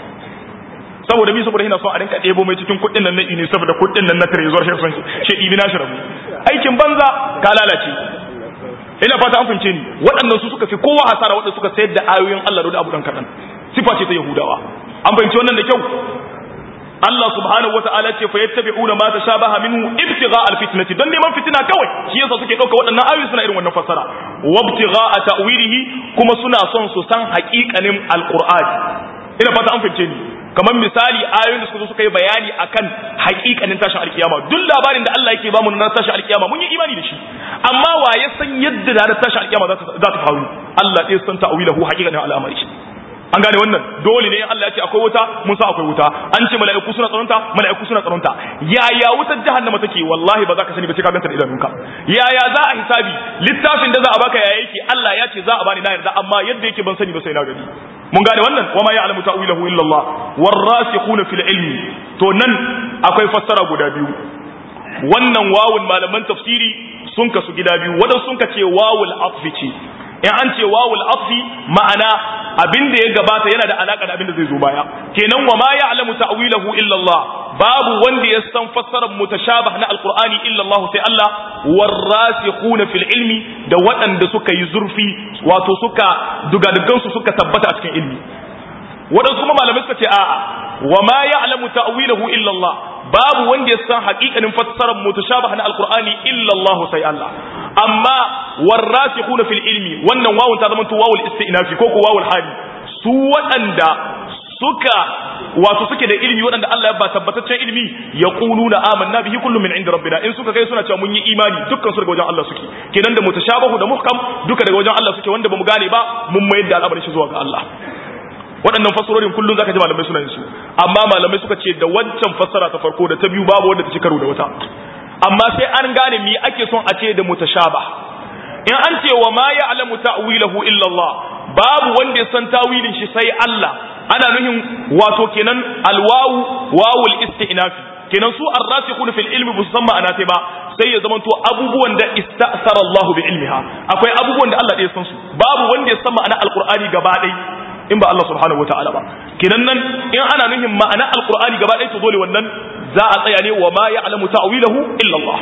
saboda mi saboda yana so a rinka ɗebo mai cikin kuɗin nan na ini saboda kuɗin nan na trezor shi son shi ɗibi na shirabu aikin banza ka lalace ina fata an fahimce ni waɗannan su suka fi kowa hasara waɗanda suka sayar da ayoyin Allah da abu dan kaɗan sifa ce ta Yahudawa an fahimci wannan da kyau Allah subhanahu wata'ala ce fa yattabi'una ma tashabaha minhu ibtigha alfitnati dan neman fitina kawai shi yasa suke dauka waɗannan ayoyi suna irin wannan fassara wabtigha'a ta'wilihi kuma suna son su san haƙiƙanin alqur'ani ina fata an fahimce ni kamar misali ayoyin da suka zo suka yi bayani akan haƙiƙanin tashin alkiyama duk labarin da Allah yake bamu na tashin alkiyama mun yi imani da shi amma wa ya san yadda da tashin alkiyama za ta faru Allah ɗaya san ta'wilahu haƙiƙanin al'amari an gane wannan dole ne Allah ya ce akwai wuta mun sa akwai wuta an ce mala'iku suna tsaronta mala'iku suna tsaronta yaya wutar jahannama take wallahi ba za ka sani ba sai ka ganta da idanunka yaya za a hisabi littafin da za a baka yaya yake Allah ya ce za a bani na yarda amma yadda yake ban sani ba sai na gani mun gane wannan wama ya'lamu ta'wilahu illa Allah warasikhuna fil ilmi to nan akwai fassara guda biyu wannan wawun malaman tafsiri sun kasu gida biyu wadan sun ka ce wawul atfi ce in an ce wawul atfi ma'ana abin da ya gabata yana da alaka da abin da zai zo baya kenan wa ma ya'lamu ta'wilahu illa Allah babu wanda ya san fassarar mutashabah na alqur'ani illa Allah sai Allah warasikhuna fil ilmi da waɗanda suka yi zurfi wato suka dugadugan su suka tabbata a cikin ilmi waɗansu kuma malamai suka ce a'a wa ma ya'lamu ta'wilahu illa Allah babu wanda ya san haƙiƙanin fassarar mutashabah na alqur'ani illa Allah sai Allah amma warasikhuna fil ilmi wannan wawun ta zama to wawul istinafi ko ko wawul hali su waɗanda suka wato suke da ilimi waɗanda Allah ya ba tabbataccen ilimi yaquluna amanna bihi kullu min inda rabbina in suka kai suna cewa mun yi imani dukkan su daga wajen Allah suke kenan da mutashabahu da muhkam duka daga wajen Allah suke wanda bamu gane ba mun mayar da al'amarin shi zuwa ga Allah waɗannan fassarorin kullum zaka ji malamai suna yin su amma malamai suka ce da wancan fassara ta farko da ta biyu babu wanda ta ci karo da wata amma sai an gane me ake son a ce da mutashaba in an ce wa ma ya'lamu ta'wilahu illa Allah babu wanda ya san tawilin shi sai Allah ana nuhin wato kenan alwawu wawul istinafi kenan su arrasikhuna fil ilmi bu san ma'ana sai ba sai ya zamanto abubuwan da ista'sara Allah bi ilmiha akwai abubuwan da Allah ya san su babu wanda ya san ma'ana alqur'ani gaba ɗaya in ba Allah subhanahu wataala ba kenan nan in ana nuhin ma'ana alqur'ani gaba ɗaya to dole wannan za a tsaya ne wa ma ya'lamu ta'wilahu illa Allah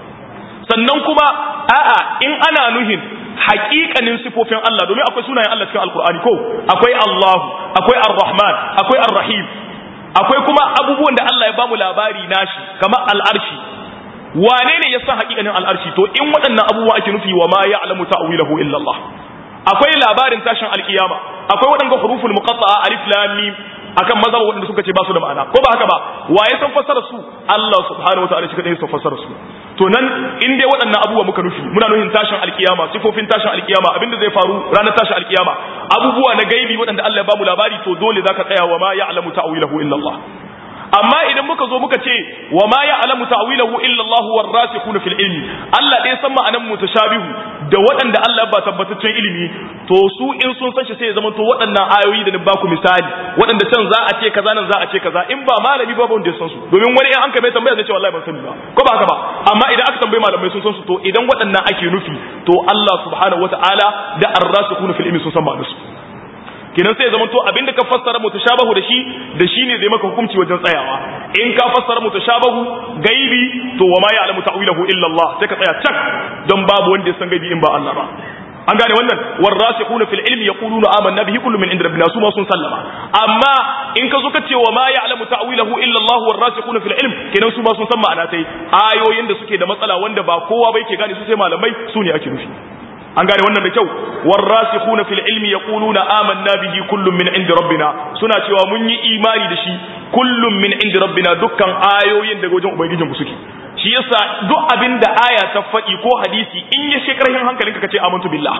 sannan kuma a'a in ana nuhin haƙiƙanin sifofin Allah domin akwai sunayen Allah cikin alqur'ani ko akwai Allah akwai ar-rahman akwai ar-rahim akwai kuma abubuwan da Allah ya bamu labari nashi kamar al'arshi wane ne ya san haƙiƙanin al'arshi to in waɗannan abubuwa ake nufi wa ma ya'lamu ta'wilahu illa Allah akwai labarin tashin alkiyama akwai waɗanda huruful muqatta'a alif lam mim akan mazhab waɗanda suka ce ba su da ma'ana ko ba haka ba wa ya san fassara su Allah subhanahu wataala shi kadai ya san fassara su to nan in dai waɗannan abubuwa muka nufi muna nufin tashin alkiyama sifofin tashin alkiyama abinda zai faru ranar tashin alkiyama abubuwa na gaibi waɗanda Allah ya ba mu labari to dole zaka tsaya wa ma ya'lamu ta'wilahu illa Allah amma idan muka zo muka ce wa ma ya'lamu ta'wilahu illa Allah war rasikhuna fil ilmi Allah dai san ma'anan mutashabihu da waɗanda Allah ba tabbataccen ilimi to su in sun san shi sai ya zama to waɗannan ayoyi da ni baku misali waɗanda can za a ce kaza nan za a ce kaza in ba malami ba wanda ya san su domin wani in an kai tambaya zai ce wallahi ban sani ba ko ba haka ba amma idan aka tambaye malamai sun san su to idan waɗannan ake nufi to Allah subhanahu wataala da ar-rasikhuna fil ilmi sun san ma'anarsu kenan sai ya zama to abinda ka fassara mutashabahu da shi da shi ne zai maka hukunci wajen tsayawa in ka fassara mutashabahu gaibi to wa ma ya'lamu ta'wilahu illa Allah sai ka tsaya cak don babu wanda ya san gaibi in ba Allah ba an gane wannan warasikhuna fil ilmi yaquluna amanna bihi kullu min inda rabbina su ma sun sallama amma in ka zo ka ce wa ma ya'lamu ta'wilahu illa Allah warasikhuna fil ilm kenan su ma sun san ma'ana sai ayoyin da suke da matsala wanda ba kowa ba yake gane su sai malamai su ne ake nufi an gane wannan da kyau warasikhuna fil ilmi yaquluna amanna bihi kullun min indi rabbina suna cewa mun yi imani da shi kullun min indi rabbina dukkan ayoyin daga wajen ubangijin ku suke shi yasa duk abin da aya ta faɗi ko hadisi in ya shekarhin hankalinka kace amantu billah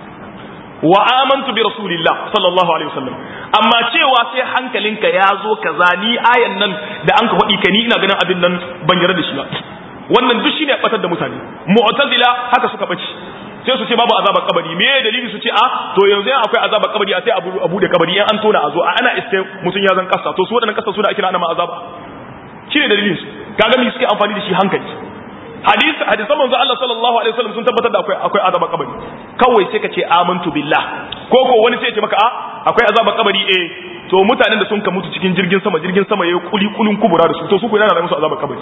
wa amantu bi rasulillah sallallahu alaihi wasallam amma cewa sai hankalinka ya zo kaza ni ayan nan da an ka faɗi ka ni ina ganin abin nan ban yarda da shi ba wannan duk shine batar da mutane mu'tazila haka suka bace sai su ce babu azabar kabari me dalili su ce a to yanzu yan akwai azabar kabari a sai abu abu da kabari yan an tona a zo a ana iske mutun ya zan kasa to su wadannan kasa su da ake ana ma azaba shine dalilin su kaga me suke amfani da shi hankali hadisi hadisan manzo Allah sallallahu alaihi wasallam sun tabbatar da akwai akwai azabar kabari kawai sai ka ce amantu billah ko ko wani sai ya ce maka a akwai azabar kabari eh to mutanen da sun ka mutu cikin jirgin sama jirgin sama yayi kuli kulun kubura da su to su ko yana da musu azabar kabari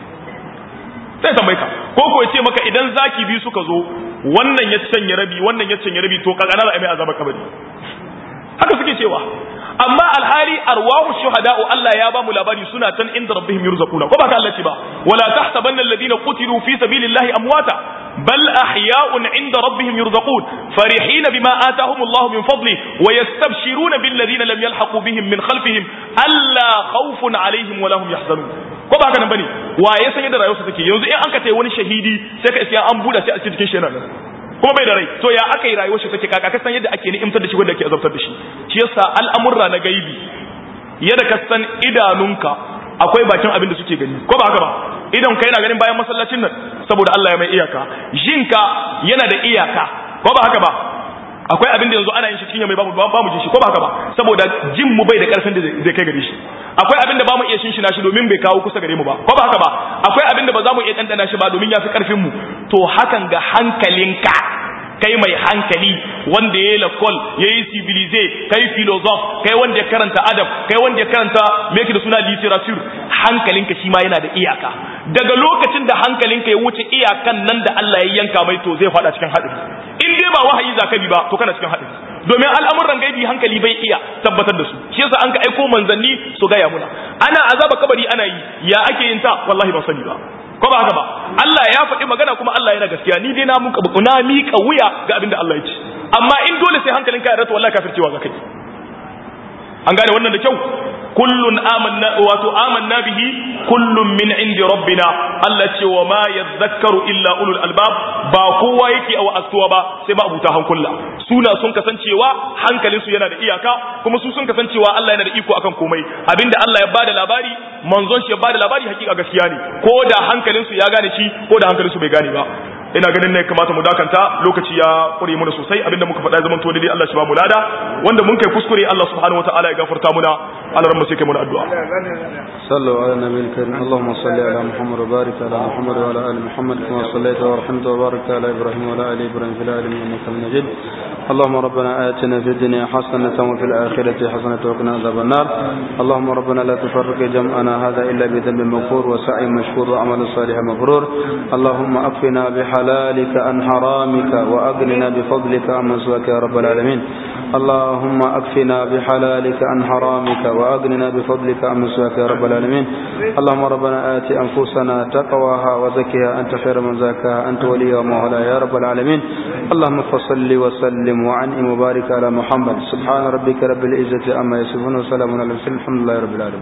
sai tambaye ka ko ko ce maka idan zaki biyu suka zo wannan ya canye rabi wannan ya canye rabi to kakana za a mai azaba kabari haka suke cewa amma alhali arwahu shuhada'u Allah ya ba mu labari suna tan inda rabbihim yurzaquna ko ba ka Allah ce ba wala tahsabanna alladhina qutilu fi sabilillahi amwata bal ahya'un 'inda rabbihim yurzaqun farihin bima atahum Allah min fadli wa yastabshiruna bil ladina lam yalhaqu bihim min khalfihim alla khawfun 'alayhim wa lahum yahzanun ko ba haka nan bane wa ya san yadda rayuwarsa take yanzu in an ka tayi wani shahidi sai ka iska an buda sai a cikin shi yana nan kuma bai da rai to ya aka yi rayuwar shi take kaka ka san yadda ake ni'imtar da shi wanda ake azabtar da shi shi yasa al'amurra na gaibi yadda ka san idanunka akwai bakin abin da suke gani ko ba haka ba idan ka yana ganin bayan masallacin nan saboda Allah ya mai iyaka jinka yana da iyaka ko ba haka ba akwai abin da yanzu ana yin shi cikin mai ba mu ba mu ji shi ko ba haka ba saboda jin mu bai da karfin da zai kai gare shi akwai abin da ba mu iya shin shi domin bai kawo kusa gare mu ba ko ba haka ba akwai abin da ba za mu iya dandana shi ba domin ya fi karfin mu to hakan ga hankalinka kai mai hankali wanda ya yi lakol ya yi civilize kai filosof kai wanda ya karanta adab kai wanda ya karanta meki da suna literature hankalinka shi ma yana da iyaka daga lokacin da hankalinka ya wuce iyakan nan da Allah ya yanka mai to zai fada cikin haɗari in dai ba wahayi zaka bi ba to kana cikin haɗari domin al'amuran gaibi hankali bai iya tabbatar da su shi yasa an ka aiko manzanni su gaya muna ana azaba kabari ana yi ya ake yin ta wallahi ba sani ba ko ba haka ba Allah ya faɗi magana kuma Allah yana gaskiya ni dai na muka na mika wuya ga abin da Allah ya ce amma in dole sai hankalinka ya rata wallahi kafircewa ga kai an gane wannan da kyau kullun amanna wato amanna bihi kullun min indi rabbina Allah ce wa ma yadhakkaru illa ulul albab ba kowa yake a wa'astuwa ba sai ma abuta hankula suna sun kasancewa hankalin su yana da iyaka kuma su sun kasancewa Allah yana da iko akan komai abinda Allah ya bada labari manzon shi ya bada labari hakika gaskiya ne ko da hankalin su ya gane shi ko da hankalin su bai gane ba ina ganin ne kamata mu dakanta lokaci ya kure mana sosai abinda muka faɗa zaman to dai Allah shi ba mu lada wanda mun kai kuskure Allah subhanahu wataala ya gafarta muna Allah ran mu sai kai muna addu'a صلوا على النبي الكريم اللهم صل على محمد وبارك على محمد وعلى ال محمد كما صليت ورحمت وباركت على ابراهيم وعلى ال ابراهيم في العالمين انك حميد مجيد اللهم ربنا آتنا في الدنيا حسنة وفي الآخرة حسنة وقنا عذاب النار اللهم ربنا لا تفرق جمعنا هذا إلا بذنب مغفور وسعي مشكور وعمل صالح مبرور اللهم أكفنا بحلالك عن حرامك وأغننا بفضلك عمن سواك يا رب العالمين اللهم أكفنا بحلالك عن حرامك وأغننا بفضلك عمن سواك يا رب العالمين اللهم ربنا آت أنفسنا تقواها وزكها أنت خير من زكاها أنت ولي ومولاها يا رب العالمين اللهم فصل وسلم وعنئم وبارك على محمد سبحان ربك رب العزة أما يصفون وسلام على المرسلين الحمد لله رب العالمين